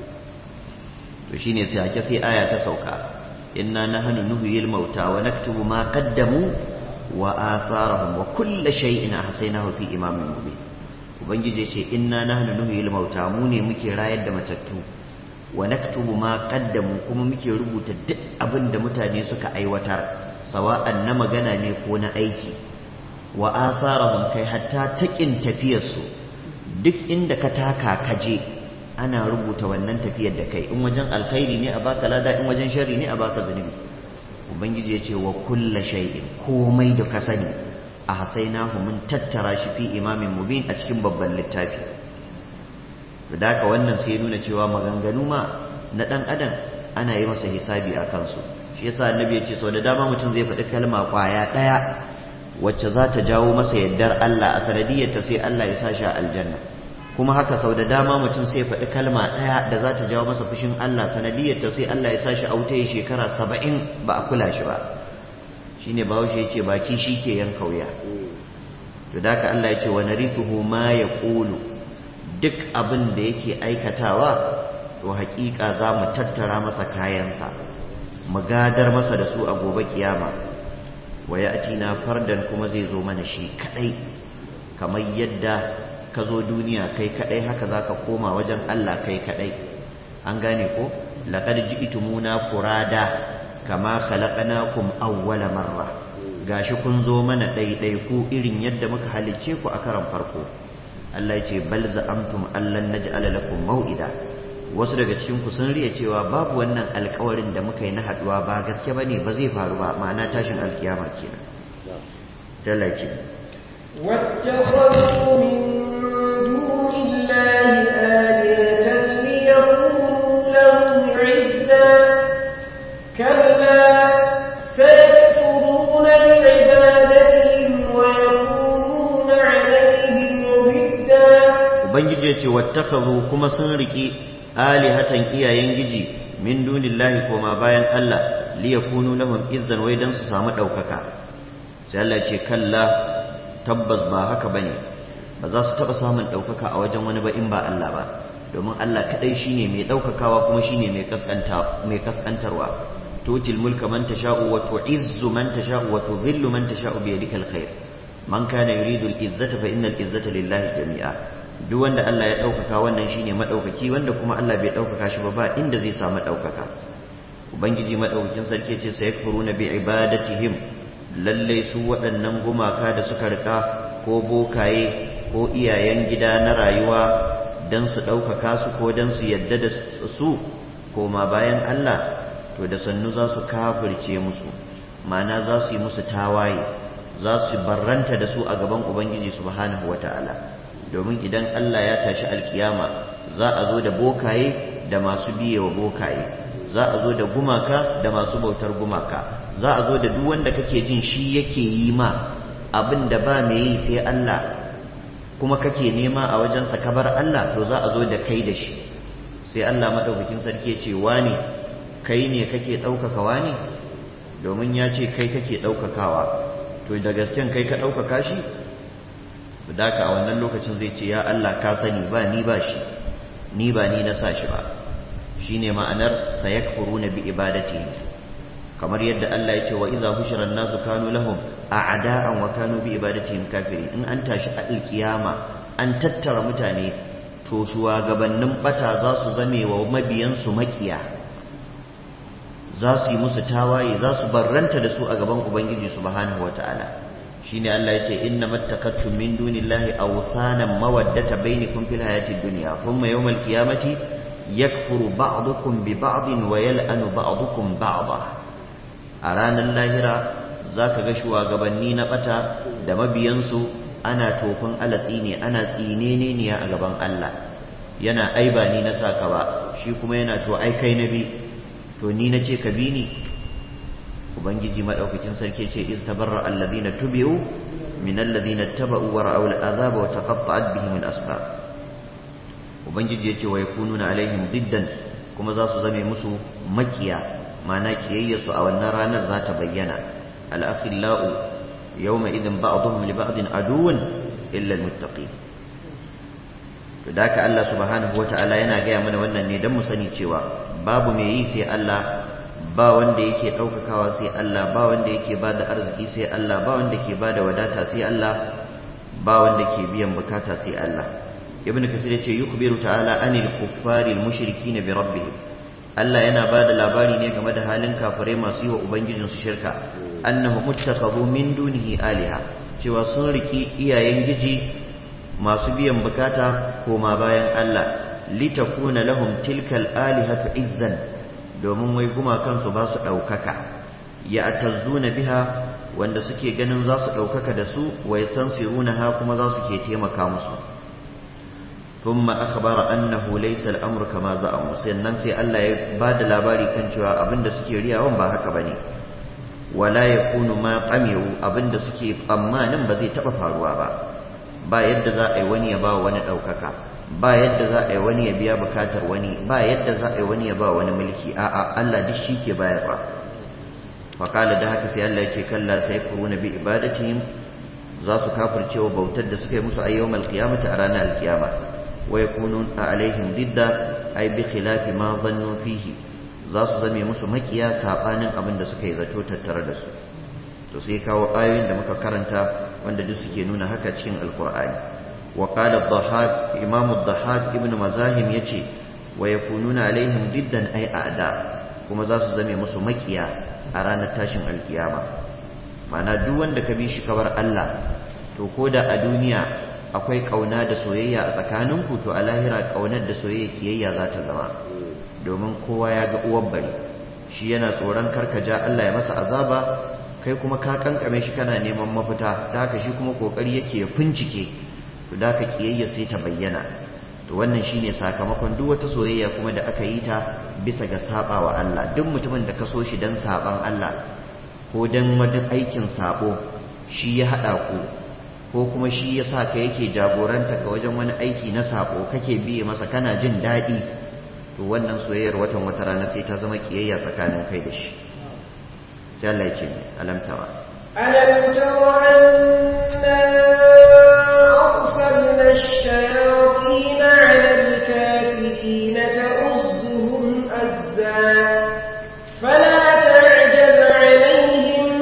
to shine take sai aya ta sauka inna nahnu nuhyil mauta wa naktubu ma qaddamu wa atharahum wa kullu shay'in ahsaynahu fi imamin mubin ubangiji ce inna nahnu nuhyil mauta mu ne muke rayar da matattu wa naktubu ma qaddamu kuma muke rubuta duk abin da mutane suka aiwatar sawa'an na magana ne ko na aiki wa atharahum kai hatta takin tafiyarsu duk inda ka taka kaje ana rubuta wannan tafiyar da kai in wajen alkhairi ne a baka lada in wajen sharri ne a baka zunubi ubangiji ya ce wa kulla shay'in komai da ka sani a hasainahu mun tattara shi fi imamin mubin a cikin babban littafi to da haka wannan sai nuna cewa maganganu ma na dan adam ana yi masa hisabi a kansu shi yasa annabi ya ce sau da dama mutum zai faɗi kalma kwaya ɗaya wacce za ta jawo masa yardar Allah a sanadiyyarta sai Allah ya sa shi a aljanna kuma haka sau da dama mutum sai faɗi kalma ɗaya da za ta jawo masa fushin Allah sanadiyyarta sai Allah ya sa shi a wuta ya shekara saba'in ba a kula shi ba shi ne bahaushe ya ce baki shi ke yanka wuya to da haka Allah ya ce wa narithuhu ma ya ƙulu duk abin da yake aikatawa to haƙiƙa za mu tattara masa kayansa mu gadar masa da su a gobe kiyama wa ya fardan kuma zai zo mana shi kaɗai kamar yadda ka zo duniya kai kadai haka zaka koma wajen Allah kai kadai an gane ko laqad ji'tumuna furada kama khalaqnakum awwala marra gashi kun zo mana daidai ku irin yadda muka halicce ku a karan farko Allah ya ce bal za'amtum allan naj'ala lakum mau'ida wasu daga cikin ku sun riya cewa babu wannan alkawarin da muka yi na haduwa ba gaske bane ba zai faru ba ma'ana tashin alkiyama kenan talaki واتخذوا من دون الله آلهة ليكونوا لهم عزا كلا سيكفرون بعبادتهم ويكونون عليهم ضدا ubangiji ya ce wattakazu kuma sun riki alihatan iyayen giji min dunillahi koma bayan Allah liyakunu lahum izzan wai dan su samu daukaka sai Allah ya ce kalla tabbas ba haka bane ba za su taba samun daukaka a wajen wani ba in ba Allah ba domin Allah kadai shine mai daukakawa kuma shine mai kaskanta mai kaskantarwa tutil mulka man tasha'u wa tu'izzu man tasha'u wa tudhillu man tasha'u bi yadikal khair man kana yuridu al-izzata fa innal izzata lillahi jami'a duk wanda Allah ya ɗaukaka wannan shine maɗaukaki wanda kuma Allah bai ɗaukaka shi ba ba inda zai samu ɗaukaka ubangiji maɗaukakin sarki ce sai na bi ibadatihim lalle su waɗannan gumaka da suka rika ko bokaye ko iyayen gida na rayuwa dan su ɗaukaka su ko dan su yadda da su koma bayan Allah to da sannu za su kafirce musu ma'ana za su yi musu tawaye za su barranta da su a gaban ubangiji subhanahu wataala domin idan Allah ya tashi alkiyama za a zo da bokaye da masu biye wa bokaye za a zo da gumaka da masu bautar gumaka za a zo da duk wanda kake jin shi yake yi ma abin da ba mai yi sai Allah kuma kake nema a wajensa kabar Allah to za a zo da kai da shi sai Allah madaukakin sarki ce wani kai ne kake ɗaukaka wani domin ya ce kai kake ɗaukakawa to da gasken kai ka ɗaukaka shi daka a wannan lokacin zai ce ya Allah ka sani ba ni ba shi ni ba ni na sa shi ba shine ma'anar sayakfuruna bi ibadati kamar yadda Allah ya ce wa idza hushira an-nasu kanu lahum a'da'an wa kanu bi ibadatihim kafirin in an tashi a alkiyama an tattara mutane to shugabannin bata za su zame wa mabiyan su makiya za su yi musu tawaye za su barranta da su a gaban ubangiji subhanahu wataala shine Allah yace inna mattakattum min dunillahi awthanan mawaddata bainakum fil hayati dunya thumma yawmal qiyamati yakfuru ba'dukum bi ba'din wa yal'anu ba'dukum ba'da a ranar lahira zaka ga shugabanni na bata da mabiyansu ana tofin alatsi ne ana tsinene ne a gaban Allah yana ai ba ni na saka ba shi kuma yana to ai kai nabi to ni nace ka bi ni ubangiji madaukakin sarki ce iz tabarra alladhina tubi'u min alladhina taba'u wa ra'aw al'azaba wa taqatta'at bihim al-asbab ubangiji yace wa yakununa alaihim diddan kuma za su zame musu makiya ma'ana kiyayya su a wannan ranar za ta bayyana al-akhillau yawma idhin ba'dhum li ba'din aduwwun illa al-muttaqin to da haka Allah subhanahu wata'ala yana gaya mana wannan ne don mu sani cewa babu mai yi sai Allah ba wanda yake ɗaukakawa sai Allah ba wanda yake ba da arziki sai Allah ba wanda ke ba da wadata sai Allah ba wanda ke biyan bukata sai Allah ibn kasir yace yukhbiru ta'ala anil kuffari al-mushrikin bi rabbihim Allah yana ba da labari ne game da halin kafirai masu yi wa ubangijin su shirka annahu muttakhadhu min dunihi aliha cewa sun riki iyayen giji masu biyan bukata koma bayan Allah litakuna lahum tilkal alihatu izzan domin wai gumakansu ba su ɗaukaka ya atazzuna biha wanda suke ganin za su ɗaukaka da su wa yastansiruna ha kuma za su ke taimaka musu thumma akhbara annahu laysa al-amru kama za'amu sannan sai Allah ya ba da labari kan cewa abinda suke riyawan ba haka bane wala yakunu ma qamiru abinda suke tsammanin ba zai taba faruwa ba ba yadda za a yi wani ya ba wani ɗaukaka ba yadda za a yi wani ya biya bukatar wani ba yadda za a yi wani ya ba wani mulki a'a Allah duk shi ke bayarwa faƙala da haka sai Allah ya ce kalla sai kuruna bi ibadatihim za su kafircewa bautar da suka yi musu ayyawmal qiyamati a ranar alkiyama wa yakunu alaihim didda ay bi khilafi ma dhannu fihi za su zame musu makiya sabanin abin da suka yi zato tattare da su to sai kawo ayoyin da muka karanta wanda duk suke nuna haka cikin alqur'ani وقال الضحاك إمام الضحاك ابن مزاهم يتي ويكونون عليهم ضدا أي أعداء كما ذا زمي مسو مكيا أرانا تاشن القيامة معنى دوان دك بيش كبر الله to ko da a duniya akwai kauna da soyayya a tsakaninku to a lahira kaunar da soyayya kiyayya za ta zama domin kowa ya ga uwar bari shi yana tsoron karkaja Allah ya masa azaba kai kuma ka kankame shi kana neman mafita da haka shi kuma kokari yake ya fincike to da haka kiyayya sai ta bayyana to wannan shine sakamakon duk wata soyayya kuma da aka yi ta bisa ga saba wa Allah duk mutumin da ka so shi dan saban Allah ko dan wani aikin sabo shi ya hada ku ko kuma shi ya sa ka yake jagoranta ka wajen wani aiki na sabo kake biye masa kana jin daɗi to wannan soyayyar watan wata rana sai ta zama kiyayya tsakanin kai da shi sai Allah ya ce alam tara ألم تر أنا أرسلنا الشياطين على الكافرين تؤزهم أزا فلا تعجل عليهم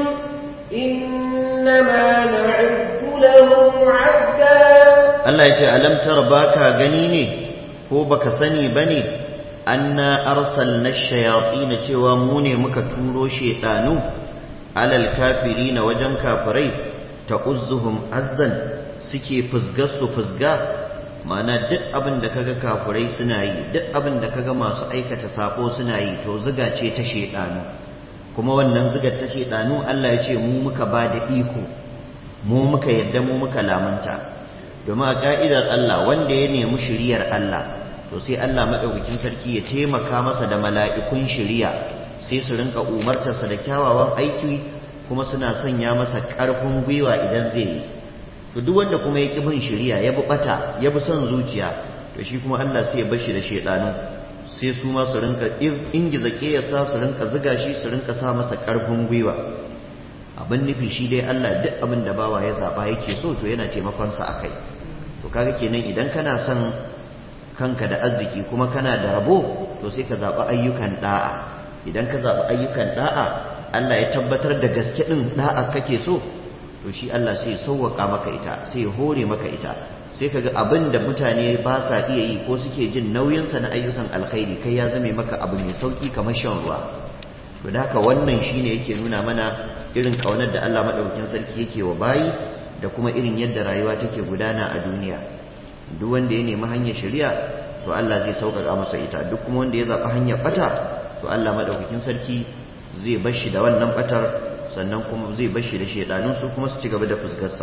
إنما نعد لهم عدا Allah ya ce alam tara baka gani ne ko baka sani bane anna arsalna ash-shayatin cewa mu ne muka turo shedanu alal kafirina wajen kafirai ta'uzzuhum azzan suke fusgar su fusga mana duk abin da kaga kafirai suna yi duk abin da kaga masu aikata sako suna yi to ziga ce ta shedanu kuma wannan zigar ta shedanu Allah ya ce mu muka ba da iko mu muka yadda mu muka lamunta domin a ka'idar Allah wanda ya nemi shiriyar Allah to sai Allah madaukakin sarki ya taimaka masa da mala'ikun shiriya sai su rinka umartarsa da kyawawan aiki kuma suna sanya masa ƙarfin gwiwa idan zai yi to duk wanda kuma ya ƙi bin shiriya ya bi bata ya bi son zuciya to shi kuma Allah sai ya bar shi da shedanu sai su ma su rinka ingiza ƙeyasa su rinka ziga shi su rinka sa masa ƙarfin gwiwa abin nufi shi dai Allah duk abin da bawa ya zaba yake so to yana taimakon sa akai to kaga kenan idan kana son kanka da arziki kuma kana da rabo to sai ka zaɓi ayyukan da'a idan ka zaɓi ayyukan da'a Allah ya tabbatar da gaske ɗin da'a kake so to shi Allah sai ya sauwaka maka ita sai ya hore maka ita sai kaga abin da mutane ba sa iya yi ko suke jin nauyinsa na ayyukan alkhairi kai ya zame maka abu mai sauki kamar shan ruwa to da haka wannan shine yake nuna mana irin kaunar da Allah madaukakin sarki yake wa bayi da kuma irin yadda rayuwa take gudana a duniya duk wanda ya nemi hanyar shari'a to Allah zai sauƙaƙa masa ita duk kuma wanda ya zaɓi hanyar ɓata to Allah madaukakin sarki zai bar shi da wannan ɓatar sannan kuma zai bar shi da shaidanun su kuma su ci gaba da fuskarsa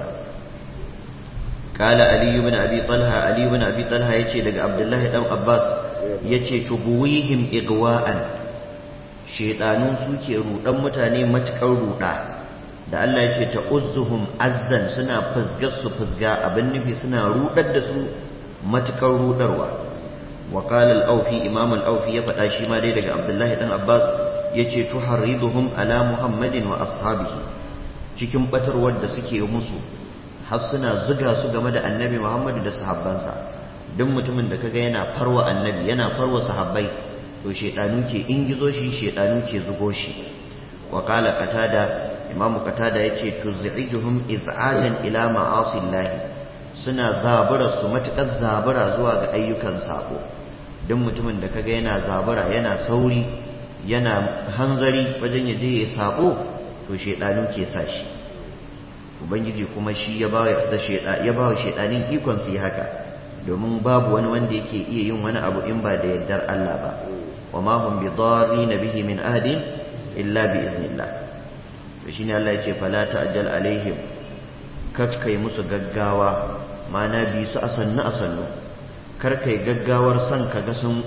قال علي بن ابي طلحه علي بن ابي طلحه yace daga Abdullahi dan Abbas yace tubuwihim igwa'an shedanu suke rudan mutane matukar ruda da Allah yace ta uzzuhum azzan suna fusgar su fusga abin nufi suna rudar da su matukar rudarwa wa qala al-awfi imam al-awfi ya faɗa shi ma dai daga Abdullahi dan Abbas yace tuharriduhum ala Muhammadin wa ashabihi cikin batarwar da suke musu har suna zuga su game da annabi Muhammadu da sahabbansa duk mutumin da kaga yana farwa annabi yana farwa sahabbai to shedanu ke ingizo shi shedanu ke zugo shi wa qala qatada imamu qatada yace tuz'ijuhum iz'ajan ila ma'asillah suna zabura su matukar zabura zuwa ga ayyukan sako duk mutumin da kaga yana zabura yana sauri yana hanzari wajen yaje ya sako to shedanu ke sa shi ubangiji kuma shi ya ba da sheda ya ba wa shedanin ikon su yi haka domin babu wani wanda yake iya yin wani abu in ba da yardar Allah ba wa ma hum bi na bihi min ahadin illa bi iznillah to shine Allah ya ce fala ta'jal alaihim kakkai musu gaggawa mana bi su asannu asannu kar kai gaggawar san kaga sun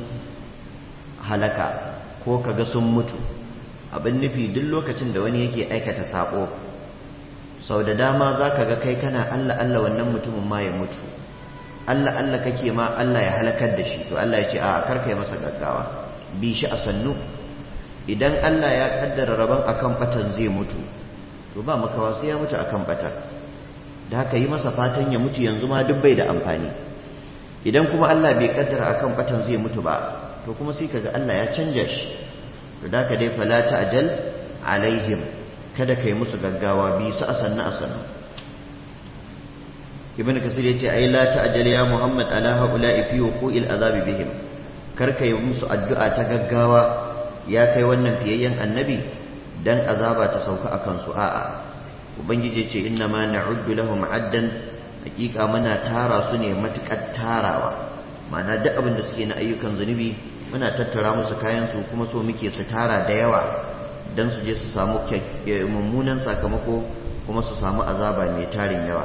halaka ko kaga sun mutu abin nufi duk lokacin da wani yake aikata sako sau da dama za ka ga kai kana Allah Allah wannan mutumin ma ya mutu Allah Allah kake ma Allah ya halakar da shi to Allah ya ce a karkai masa gaggawa bi shi a sannu idan Allah ya kaddara rabon akan batan zai mutu to ba makawa sai ya mutu akan batar da haka yi masa fatan ya mutu yanzu ma duk bai da amfani idan kuma Allah bai kaddara akan batan zai mutu ba to kuma sai kaga Allah ya canja shi to da haka dai fala ta'jal alaihim kada kai musu gaggawa bi su asanna asanna ibn kasir yace ai la ta'jal ya muhammad ala haula'i fi wuqu'il azab bihim kar kai musu addu'a ta gaggawa ya kai wannan fiyayyen annabi dan azaba ta sauka akan su a'a ubangiji yace inna ma na'uddu lahum addan hakika muna tara su ne matukar tarawa ma'ana duk abin da suke na ayyukan zunubi muna tattara musu kayan su kuma so muke su tara da yawa dan su je su samu mummunan sakamako kuma su samu azaba mai tarin yawa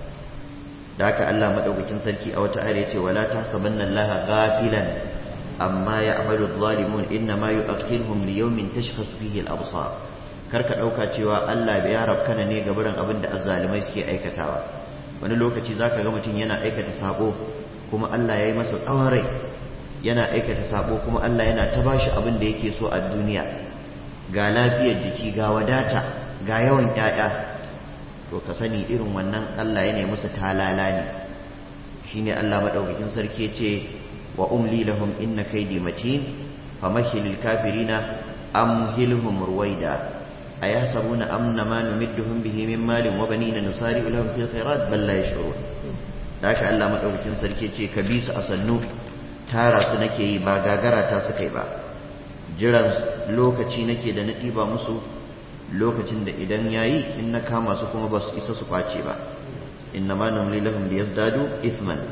da haka Allah madaukakin sarki a wata ayar yace wala tahsabanna Allaha ghafilan amma ya'malu adh-dhalimun inna ma yu'akhiruhum li yawmin tashkhasu fihi al-absar karka dauka cewa Allah bai ya rabkana ne ga buran abin da azzalimai suke aikatawa wani lokaci zaka ga mutum yana aikata sabo kuma Allah ya yi masa tsawon rai yana aikata sabo kuma Allah yana ta bashi abin da yake so a duniya ga lafiyar jiki ga wadata ga yawan ƴaƴa to ka sani irin wannan Allah ya ne musu talala ne shine Allah madaukakin sarki ce wa umli lahum inna kaydi matin famahilil kafirina amhilhum ruwaida ayasabuna amna ma numidduhum bihi min malin wa banina nusari'u lahum fil khairat bal la yash'urun haka Allah madaukakin sarki ce ka bi su a sannu tara su nake yi ba gagara ta suka yi ba jiran lokaci nake da na ɗiba musu lokacin da idan yayi in na kama su kuma ba su isa su kwace ba inna ma numli lahum liyazdadu ithman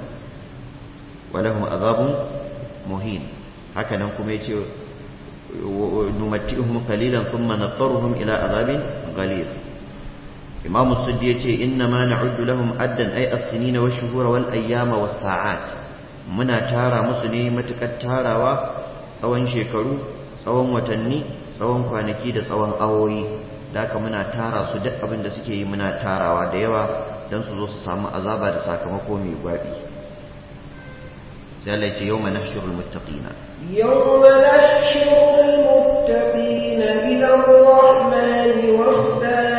wa lahum azabun muhin haka nan kuma yace numatti'uhum qalilan thumma nattaruhum ila azabin ghalid imamu suddi yace inna ma na'uddu lahum addan ay as-sinina wash-shuhura wal-ayyama was-sa'at muna tara musu ne matukar tarawa tsawon shekaru tsawon watanni tsawon kwanaki da tsawon awoyi da haka muna tara su duk abin da suke yi muna tarawa da yawa don su zo su samu azaba da sakamako mai gwabi sai Allah ce yau mana shirul muttaqina يوم نحشر المتقين إلى الرحمن وفدا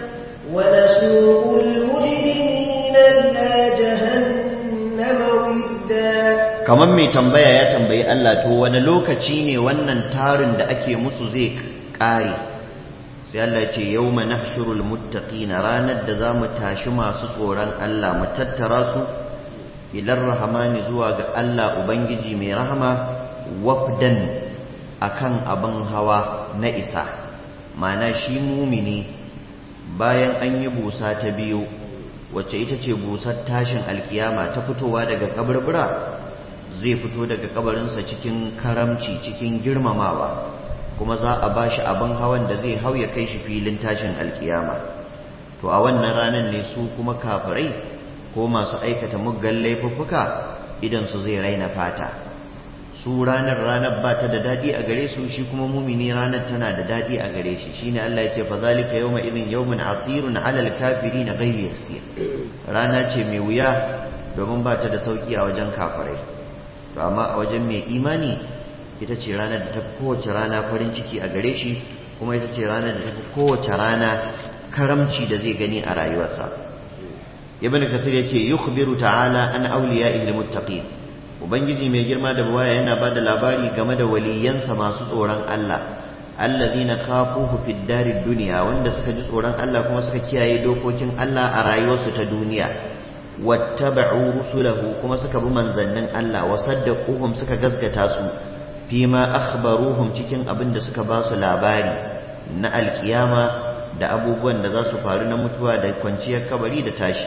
ونسوق المجرمين إلى جهنم وردا kamar mai tambaya ya tambayi Allah to wani lokaci ne wannan tarin da ake musu zai kare sai Allah ce yawma nahshurul muttaqina ranar da zamu tashi masu tsoron Allah mu tattara su ilar rahmani zuwa ga Allah ubangiji mai rahama wafdan akan abin hawa na isa mana shi mumini bayan an yi busa ta biyu wacce ita ce busar tashin alkiyama ta fitowa daga kaburbura zai fito daga kabarinsa cikin karamci cikin girmamawa kuma za a ba shi abin hawan da zai hau ya kai shi filin tashin alkiyama to a wannan ranar ne su kuma kafirai ko masu aikata muggan laifuffuka idan su zai raina fata su ranar ranar ba ta da daɗi a gare su shi kuma mumini ranar tana da daɗi a gare shi shine Allah ya ce fa zalika yawma idhin yawmun asirun alal kafirin ghayr yasir rana ce mai wuya domin ba ta da sauki a wajen kafirai to amma a wajen mai imani ita ce ranar da ta fi kowace rana farin ciki a gare shi kuma ita ce ranar da ta fi kowace rana karamci da zai gani a rayuwarsa ibn kasir ya ce yukhbiru ta'ala an awliya'ihi almuttaqin ubangiji mai girma da bawaya yana ba da labari game da waliyansa masu tsoron Allah allazina khafuhu fid darid dunya wanda suka ji tsoron Allah kuma suka kiyaye dokokin Allah a rayuwarsu ta duniya wattaba'u rusulahu kuma suka bi manzannin Allah wa saddaquhum suka gaskata su fima akhbaruhum cikin abin da suka ba su labari na alkiyama da abubuwan da za su faru na mutuwa da kwanciyar kabari da tashi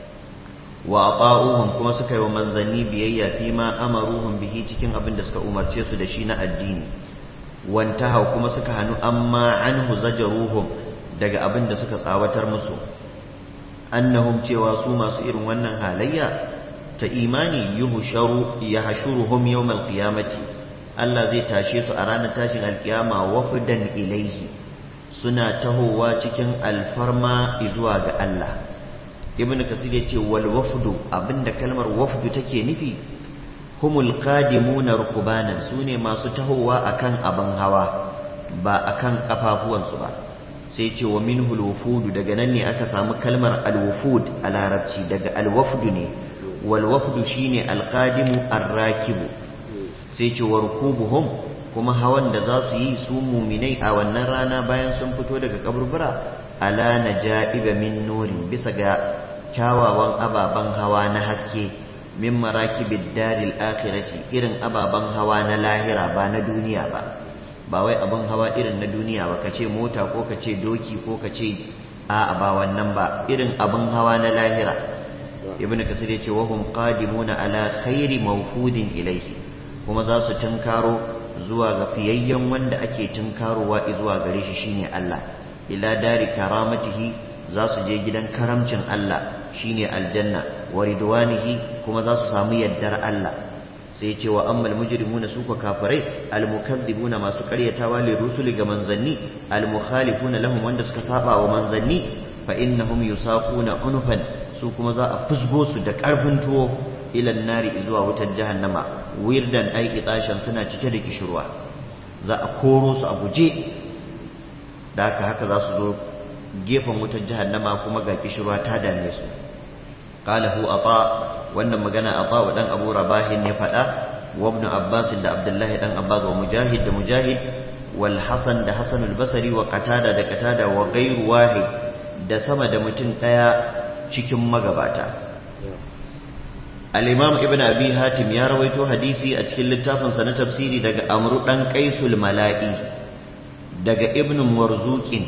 wa ata'uhum kuma suka yi wa manzanni biyayya fima amaruhum bihi cikin abin da suka umarce su da shi na addini wantaha kuma suka hanu amma anhu zajaruhum daga abin da suka tsawatar musu annahum cewa su masu irin wannan halayya ta imani yuhsharu yahshuruhum yawmal qiyamati Allah zai tashe su a ranar tashin alkiyama wafdan ilaihi suna tahowa cikin alfarma zuwa ga Allah ibnu kasir ya ce wal wafdu abinda kalmar wafdu take nufi humul qadimuna rukbanan sune masu tahowa akan abin hawa ba akan kafafuwansu ba sai ce wa minhul wufudu daga nan ne aka samu kalmar alwufud a larabci daga alwafdu ne wal wafdu shine alqadimu arrakibu sai ce wa rukubuhum kuma hawan da za su yi su muminai a wannan rana bayan sun fito daga kaburbura ala najaiba min nurin bisa ga kyawawan ababen hawa na haske min marakibid daril akhirati irin ababen hawa na lahira ba na duniya ba ba wai abin hawa irin na duniya ba kace mota ko kace doki ko kace a ba wannan ba irin abin hawa na lahira ibnu kasir yace wa hum qadimuna ala khairi mawfudin ilayhi kuma za su tunkaro zuwa ga fiyayyen wanda ake tunkarowa zuwa gare shi shine Allah ila dari karamatihi za su je gidan karamcin Allah shine aljanna wa ridwanihi kuma za su samu yaddar Allah sai ce wa ammal mujrimuna su kafirai almukaththibuna masu karyatawa li rusuli ga manzanni almukhalifuna lahum wanda suka saba wa manzanni fa innahum yusaquna unufan su kuma za a fusgo su da karfin tuwo ila nari zuwa wutar jahannama wirdan ai kitashan suna cike da kishirwa za a koro su a guje da haka haka za su zo gefen wutar jahannama kuma ga kishirwa ta dame su qala hu ata wannan magana ata wa dan abu rabahin ne fada wa ibn abbas da abdullahi dan abbas wa mujahid da mujahid wal hasan da hasan al basri wa qatada da qatada wa ghayru wahid da sama da mutum daya cikin magabata al-imam ibn abi hatim ya rawaito hadisi a cikin littafin sa na tafsiri daga amru dan qaisul mala'i daga ibn marzuqin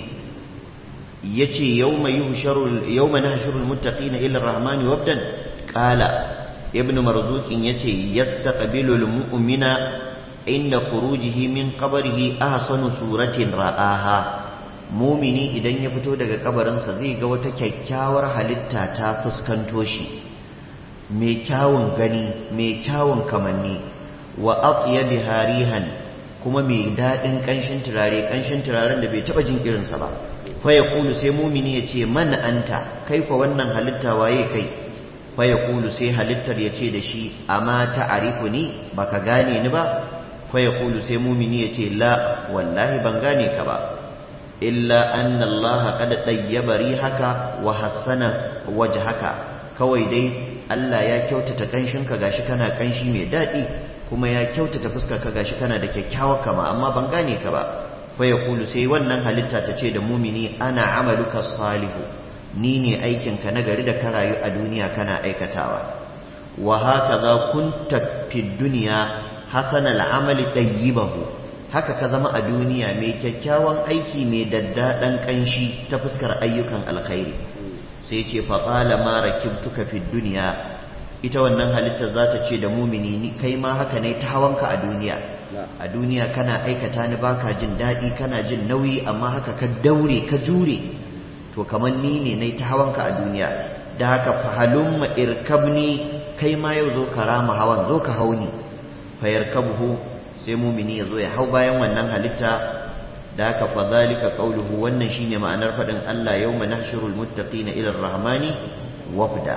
yace yawma yuhsharu yawma nahshurul muttaqina ila ar-rahmani wabdan qala ibn marzuqin yace yastaqbilul mu'mina inda khurujihi min qabrihi ahsanu suratin ra'aha mumini idan ya fito daga kabarinsa zai ga wata kyakkyawar halitta ta fuskanto shi mai kyawun gani mai kyawun kamanni wa atyabi harihan kuma mai daɗin ƙanshin turare ƙanshin turaren da bai taɓa jin irinsa ba fa ya kulu sai mumini ya ce man anta kai kwa wannan halitta waye kai fa ya kulu sai halittar ya ce da shi amma ta arifu ni baka gane ni ba fa ya kulu sai mumini ya ce la wallahi ban gane ka ba illa anna Allah qad dayyaba rihaka wa hassana wajhaka kawai dai Allah ya kyautata kanshinka gashi kana kanshi mai daɗi kuma ya kyautata fuskarka gashi kana da kyakkyawar kama amma ban gane ka ba fa yaqulu sai wannan halitta ta ce da mumini ana amaluka salihu ni ne aikinka na gari da ka rayu a duniya kana aikatawa wa hakaza kunta fid dunya hasanal amali tayyibahu haka ka zama a duniya mai kyakkyawan aiki mai daddaɗan ƙanshi ta fuskar ayyukan alkhairi sai ce faƙala ma rakibtuka fi duniya ita wannan halitta za ta ce da mumini ni kai ma haka ne ta hawanka a duniya a duniya kana aikata ni baka jin daɗi kana jin nauyi amma haka ka daure ka jure to kamar ni ne na ta hawanka a duniya da haka fahalumma irkabni kai ma yau zo ka rama hawan zo ka hauni fayarkabuhu sai mumini ya zo ya hau bayan wannan halitta da haka fa zalika qawluhu wannan shine ma'anar fadin Allah yawma nahshurul muttaqina ila ar-rahmani wafda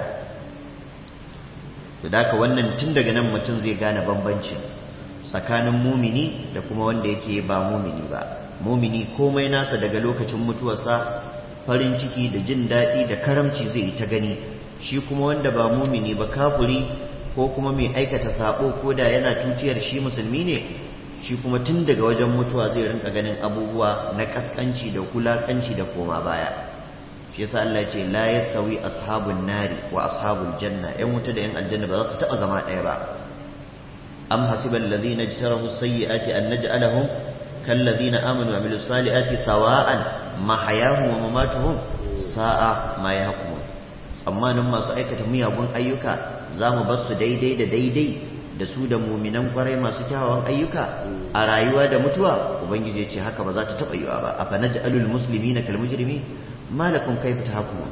da haka wannan tun daga nan mutum zai gane bambanci tsakanin mumini da kuma wanda yake ba mumini ba mumini komai nasa daga lokacin mutuwarsa farin ciki da jin daɗi da karamci zai yi ta gani shi kuma wanda ba mumini ba kafuri ko kuma mai aikata sabo ko da yana tutiyar shi musulmi ne shi kuma tun daga wajen mutuwa zai rinka ganin abubuwa na kaskanci da kulakanci da koma baya shi yasa Allah ce la yastawi ashabun nari wa ashabul janna yan wuta da yan aljanna ba za su taba zama ɗaya ba am hasibal ladina jtarahu sayyiati an naj'alahum kal ladina amanu wa amilus salihati sawa'an mahayahum wa mamatuhum sa'a ma yahkumun tsammanin masu aikata miyagun ayyuka za mu bar su daidai da daidai da su da muminan kwarai masu kyawawan ayyuka a rayuwa da mutuwa ubangiji ce haka ba za ta taɓa yiwa ba a fa naj'alul muslimina kal mujrimi ma lakum kayfa tahkumun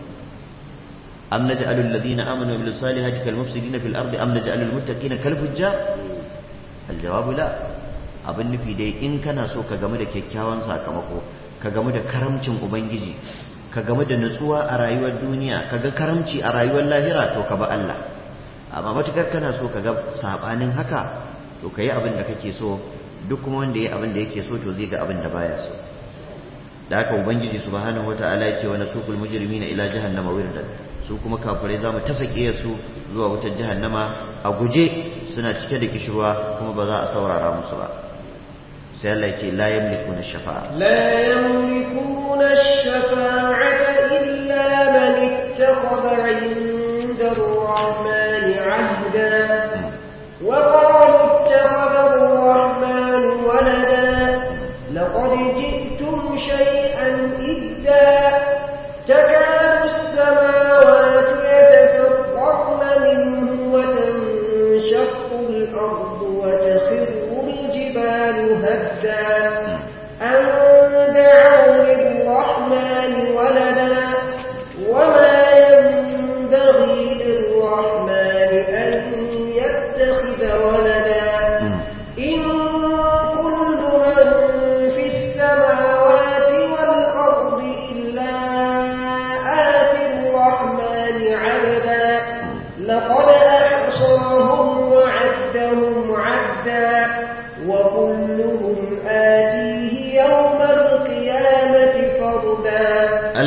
am naj'alul ladina amanu wa amilus salihati kal mufsidina fil ardi am naj'alul muttaqina kal fujjar al jawabu la abin nufi dai in kana so ka gamu da kyakkyawan sakamako ka gamu da karamcin ubangiji ka gamu da nutsuwa a rayuwar duniya ka ga karamci a rayuwar lahira to ka ba Allah amma matukar kana so ka ga sabanin haka to ka yi abin da kake so duk kuma wanda ya abin da yake so to zai ga abin da baya so da haka ubangiji subhanahu wataala ya ce wa nasukul mujrimina ila jahannama wirdan su kuma kafirai za mu tasake su zuwa wutar jahannama a guje suna cike da kishirwa kuma ba za a saurara musu ba sai Allah ya ce la yamlikuna shafa'a la yamlikuna ash-shafa'ata illa man ittakhadha 'inda ar-rahmani 'ahda wa qalu ittakhadha ar-rahmanu walada laqad ji'tum shay'an idda takadu as-samawati yatafaqqarna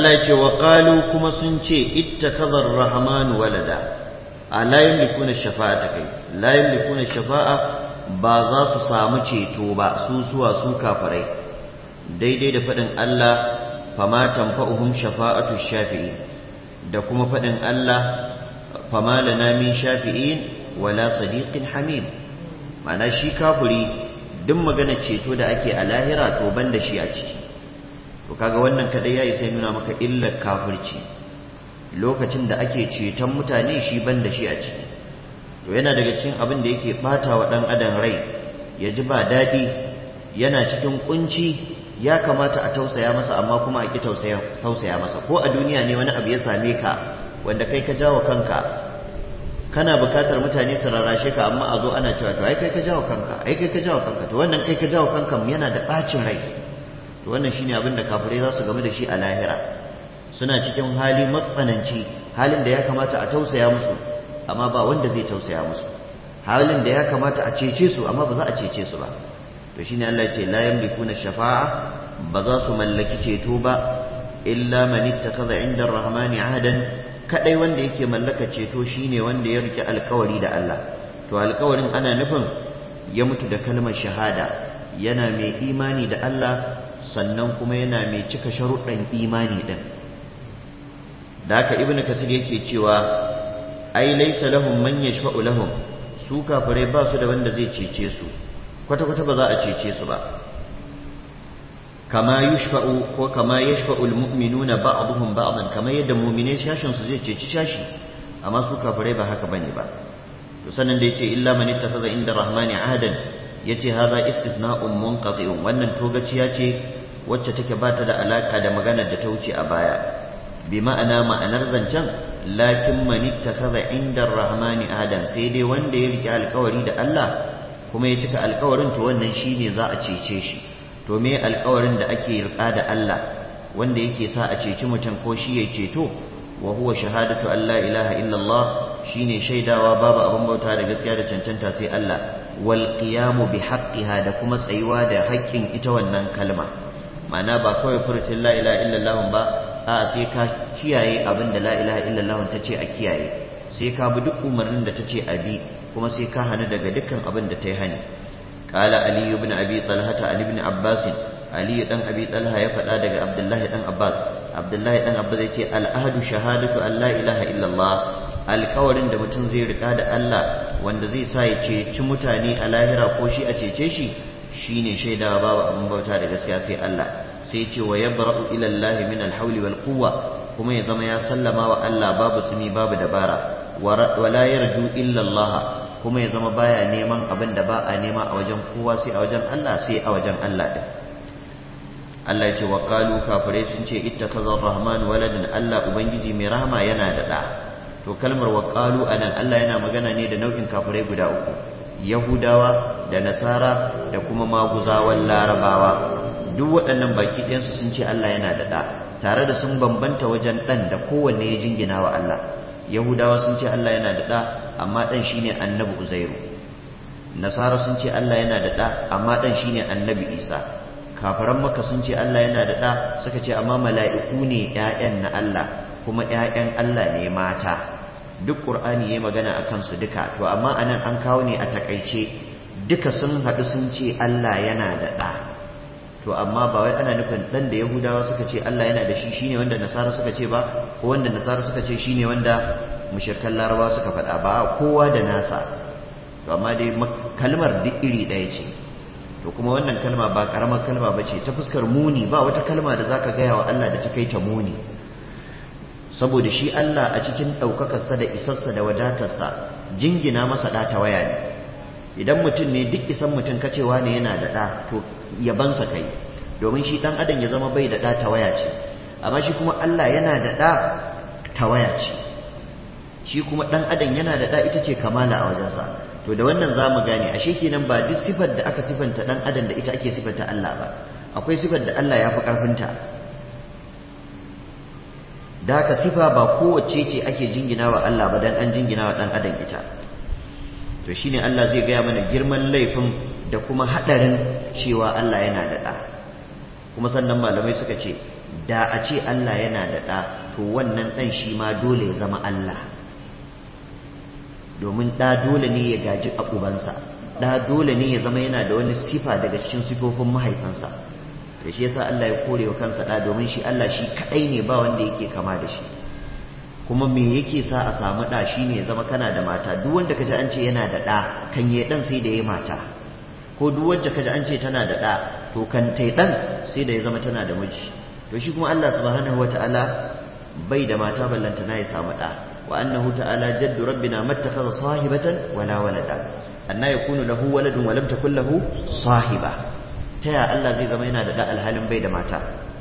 Allah ya ce wa qalu kuma sun ce ittakhadha ar-rahman walada a la yamlikuna shafa'ata kai la yamlikuna shafa'a ba za su samu ceto ba su suwa su kafirai daidai da faɗin Allah fama tanfa'uhum shafa'atu shafi'in da kuma faɗin Allah fama lana min shafi'in wala sadiqin hamim ma'ana shi kafiri duk magana ceto da ake a lahira to ban da shi a ciki to kaga wannan kadai yayi sai nuna maka illar kafirci lokacin da ake ceton mutane shi ban da shi a ciki to yana daga cikin abin da yake bata wa dan adam rai ya ji ba daɗi yana cikin kunci ya kamata a tausaya masa amma kuma a ki tausaya masa ko a duniya ne wani abu ya same ka wanda kai ka jawo kanka kana bukatar mutane su rarrashe ka amma a zo ana cewa to ai kai ka jawo kanka ai kai ka jawo kanka to wannan kai ka jawo kanka yana da bacin rai to wannan shine abin da kafirai za su game da shi a lahira suna cikin hali matsananci halin da ya kamata a tausaya musu amma ba wanda zai tausaya musu halin da ya kamata a cece su amma ba za a cece su ba to shine Allah ya ce la yamlikuna shafa'a ba za su mallaki ceto ba illa man ittakhadha 'inda ar-rahmani 'ahadan kadai wanda yake mallaka ceto shine wanda ya rike alkawari da Allah to alkawarin ana nufin ya mutu da kalmar shahada yana mai imani da Allah sannan kuma yana mai cika sharuɗan imani din da haka ibnu kasir yake cewa ai laysa lahum man yashfa'u lahum su kafirai ba su da wanda zai cece su kwata kwata ba za a cece su ba kama yushfa'u ko kama yashfa'u almu'minuna ba'dhum ba'dan kama yadda mu'minai shashin su zai ceci shashi amma su kafirai ba haka bane ba to sanan da yace illa man ittakhadha inda rahmani ahadan yace hadha istisna'un munqati'un wannan togaciya ce wacce take bata da alaka da maganar da ta wuce a baya bi ma'ana ma'anar zancen lakin man ittakhadha inda rahmani ahadan sai dai wanda ya rike alkawari da Allah kuma ya cika alkawarin to wannan shine za a cece shi to me alkawarin da ake rika da Allah wanda yake sa a ceci mutum ko shi ya ceto wa huwa shahadatu an la ilaha illallah shine shaidawa babu abin bauta da gaskiya da cancanta sai Allah wal qiyamu bi haqqiha da kuma tsayuwa da haƙƙin ita wannan kalma ma'ana ba kawai furucin la ilaha illallah ba a sai ka kiyaye abin da la ilaha illallah ta ce a kiyaye sai ka bi duk umarnin da ta ce a bi kuma sai ka hana daga dukkan abin da ta yi hani قال علي بن أبي طلحة عن ابن عباس علي بن أبي طلحة يفعل دق عبد الله بن عباس عبد الله بن عباس يتي الأهد شهادة أن لا إله إلا الله alkawarin da mutum zai rika da Allah wanda zai sa ya ceci mutane a lahira ko shi a cece shi shine shaidawa babu abin bauta da gaskiya sai Allah sai ce wa yabra'u ila Allah min al-hawli wal quwwa kuma ya zama ya sallama wa Allah babu sumi babu dabara wala yarju illa Allah kuma ya zama baya neman abin da ba a nema a wajen kowa sai a wajen Allah sai a wajen Allah din Allah ya ce wa qalu kafirai sun ce ittakhadha ar-rahman waladan Allah ubangiji mai rahama yana da da to kalmar wa qalu anan Allah yana magana ne da nau'in kafirai guda uku yahudawa da nasara da kuma maguzawan larabawa duk waɗannan baki ɗayansu sun ce Allah yana da da tare da sun bambanta wajen ɗan da kowanne ya jingina wa Allah yahudawa sun ce Allah yana da ɗa amma ɗan shine annabi uzairu nasara sun ce Allah yana da ɗa amma ɗan shine annabi isa kafiran maka sun ce Allah yana da ɗa suka ce amma mala'iku ne ‘ya'yan na Allah kuma ‘ya'yan Allah ne mata duk ƙur'ani ya magana a kansu duka to amma anan an kawo ne a takaice duka sun haɗu sun ce Allah yana da ɗa to amma ba wai ana nufin dan da yahudawa suka ce Allah yana da shi shine wanda nasara suka ce ba ko wanda nasara suka ce shine wanda mushrikan larabawa suka faɗa ba kowa da nasa to amma dai kalmar duk iri ɗaya ce to kuma wannan kalma ba karamar kalma ba ce ta fuskar muni ba wata kalma da zaka gaya wa Allah da ta kai ta muni saboda shi Allah a cikin ɗaukakarsa da isarsa da wadatarsa jingina masa ɗa ta waya ne idan mutum ne duk isan mutum kacewa ne yana da ɗa to yabansa kai domin shi ɗan adam ya zama bai da ɗa ta waya ce amma shi kuma Allah yana da ɗa ta waya ce shi kuma ɗan adam yana da ɗa ita ce kamala a wajensa to da wannan za mu gane ashe kenan ba duk sifar da aka sifanta ɗan adam da ita ake sifanta Allah ba akwai sifar da Allah ya fi ƙarfinta da haka sifa ba kowace ce ake jingina wa Allah ba dan an jingina wa ɗan adam ita to shine Allah zai gaya mana girman laifin da kuma hadarin cewa Allah yana da ɗa kuma sannan malamai suka ce da a ce Allah yana da ɗa to wannan ɗan shi ma dole ya zama Allah domin ɗa dole ne ya gaji a ubansa ɗa dole ne ya zama yana da wani sifa daga cikin sifofin mahaifansa da shi yasa Allah ya kore wa kansa ɗa domin shi Allah shi kaɗai ne ba wanda yake kama da shi kuma me yake sa a samu ɗa shi ne ya zama kana da mata duk wanda kaji an ce yana da ɗa kan yi ɗan sai da ya mata ko duk wanda kaji an ce tana da ɗa to kan tai ɗan sai da ya zama tana da miji to shi kuma Allah subhanahu wata'ala bai da mata ballanta na ya samu ɗa wa annahu ta'ala jaddu rabbina mattakhadha sahibatan wala walada anna yakunu lahu waladun wa lam takul lahu sahiba taya Allah zai zama yana da ɗa alhalin bai da mata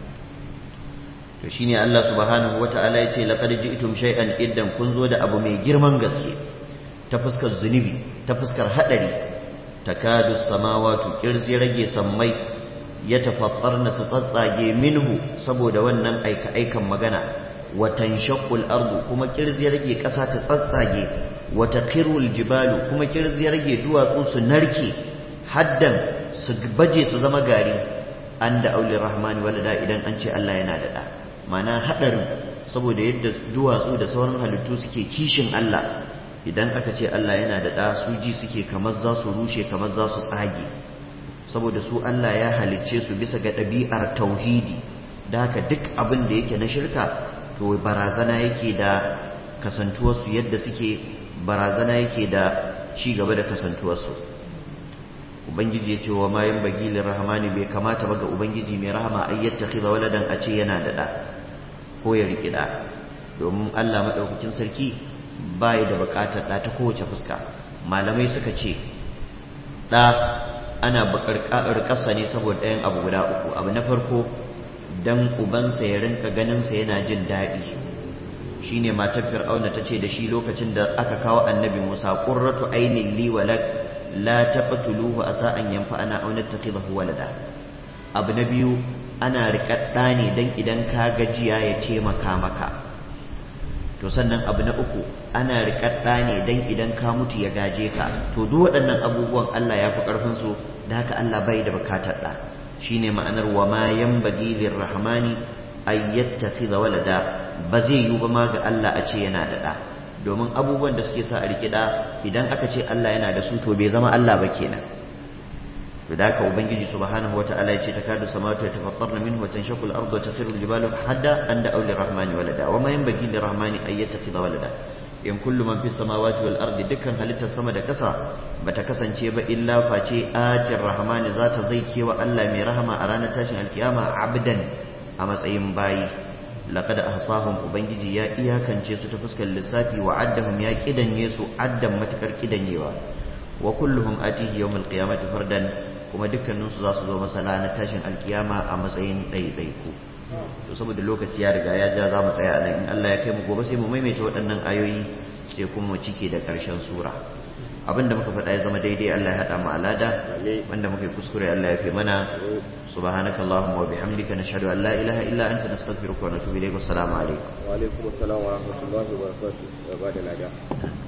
to shine Allah subhanahu wata'ala ya ce laqad ji'tum shay'an iddan kun zo da abu mai girman gaske ta fuskar zunubi ta fuskar hadari takadu samawatu kirzi rage sammai ya tafattarna su tsatsage minhu saboda wannan aika aikan magana wa tanshaqqul ardu kuma kirzi rage kasa ta tsatsage wa taqirul jibalu kuma kirzi rage duwatsu su narke haddan su baje su zama gari an da auli rahmani walada idan an ce Allah yana da da mana haɗarin saboda yadda duwatsu da sauran halittu suke kishin Allah idan aka ce Allah yana da ɗa su ji suke kamar za su rushe kamar za su tsage saboda su Allah ya halicce su bisa ga ɗabi'ar tauhidi da haka duk abin da yake na shirka to barazana yake da kasantuwarsu yadda suke barazana yake da ci gaba da kasantuwarsu ubangiji ya ce wa mayan bagilin rahamani bai kamata ba ga ubangiji mai rahama ai yattakhidha waladan a ce yana da ɗa ko ya riƙi ɗa domin Allah maɗaukakin sarki bai da buƙatar ɗa ta kowace fuska malamai suka ce ɗa ana buƙar ƙasa ne saboda ɗayan abu guda uku abu na farko dan ubansa ya rinka ganinsa yana jin daɗi shine matar fir'auna ta ce da shi lokacin da aka kawo annabi musa qurratu ainin li walak la taqtuluhu asa an yanfa'ana aw nattakhidahu walada abu na biyu ana riƙaɗɗa ne don idan ka gajiya ya taimaka maka to sannan abu na uku ana riƙaɗɗa ne don idan ka mutu ya gaje ka to duk waɗannan abubuwan Allah ya fi ƙarfinsu da haka Allah bai da bukatar ɗa shine ma'anar wa ma yanbaghi lirrahmani ay yattakhidha walada ba zai yiwu ba ma ga Allah a ce yana da ɗa domin abubuwan da suke sa a riƙi ɗa idan aka ce Allah yana da su to bai zama Allah ba kenan to da haka ubangiji subhanahu wata'ala yace takadu samawati yatafattarna minhu wa tanshaqqu al-ardu wa takhiru al-jibalu hadda an da'u lir-rahmani walada wa ma yanbaghi lir-rahmani an yattakhidha walada in kullu man fis samawati wal ardi dukkan halittar sama da kasa bata kasance ba illa face atir rahmani zata zai kewa Allah mai rahama a ranar tashin alkiyama abdan a matsayin bayi laqad ahsahum ubangiji ya iyakance su ta fuskar lissafi wa addahum ya kidanye su addan matakar kidanyewa wa kulluhum atihi yawmal qiyamati fardan kuma dukkaninsu za su zo masa ranar tashin alkiyama a matsayin ɗaiɗaiku to saboda lokaci ya riga ya ja za mu tsaya nan in Allah ya kai mu gobe sai mu maimaita waɗannan ayoyi sai kuma mu cike da ƙarshen sura abin da muka faɗa ya zama daidai Allah ya haɗa mu alada wanda muka yi kuskure Allah ya fi mana subhanakallahumma wa bihamdika nashhadu an la ilaha illa anta nastaghfiruka wa natubu ilayk wassalamu alaikum wa alaikum assalam wa rahmatullahi wa barakatuh wa bada lada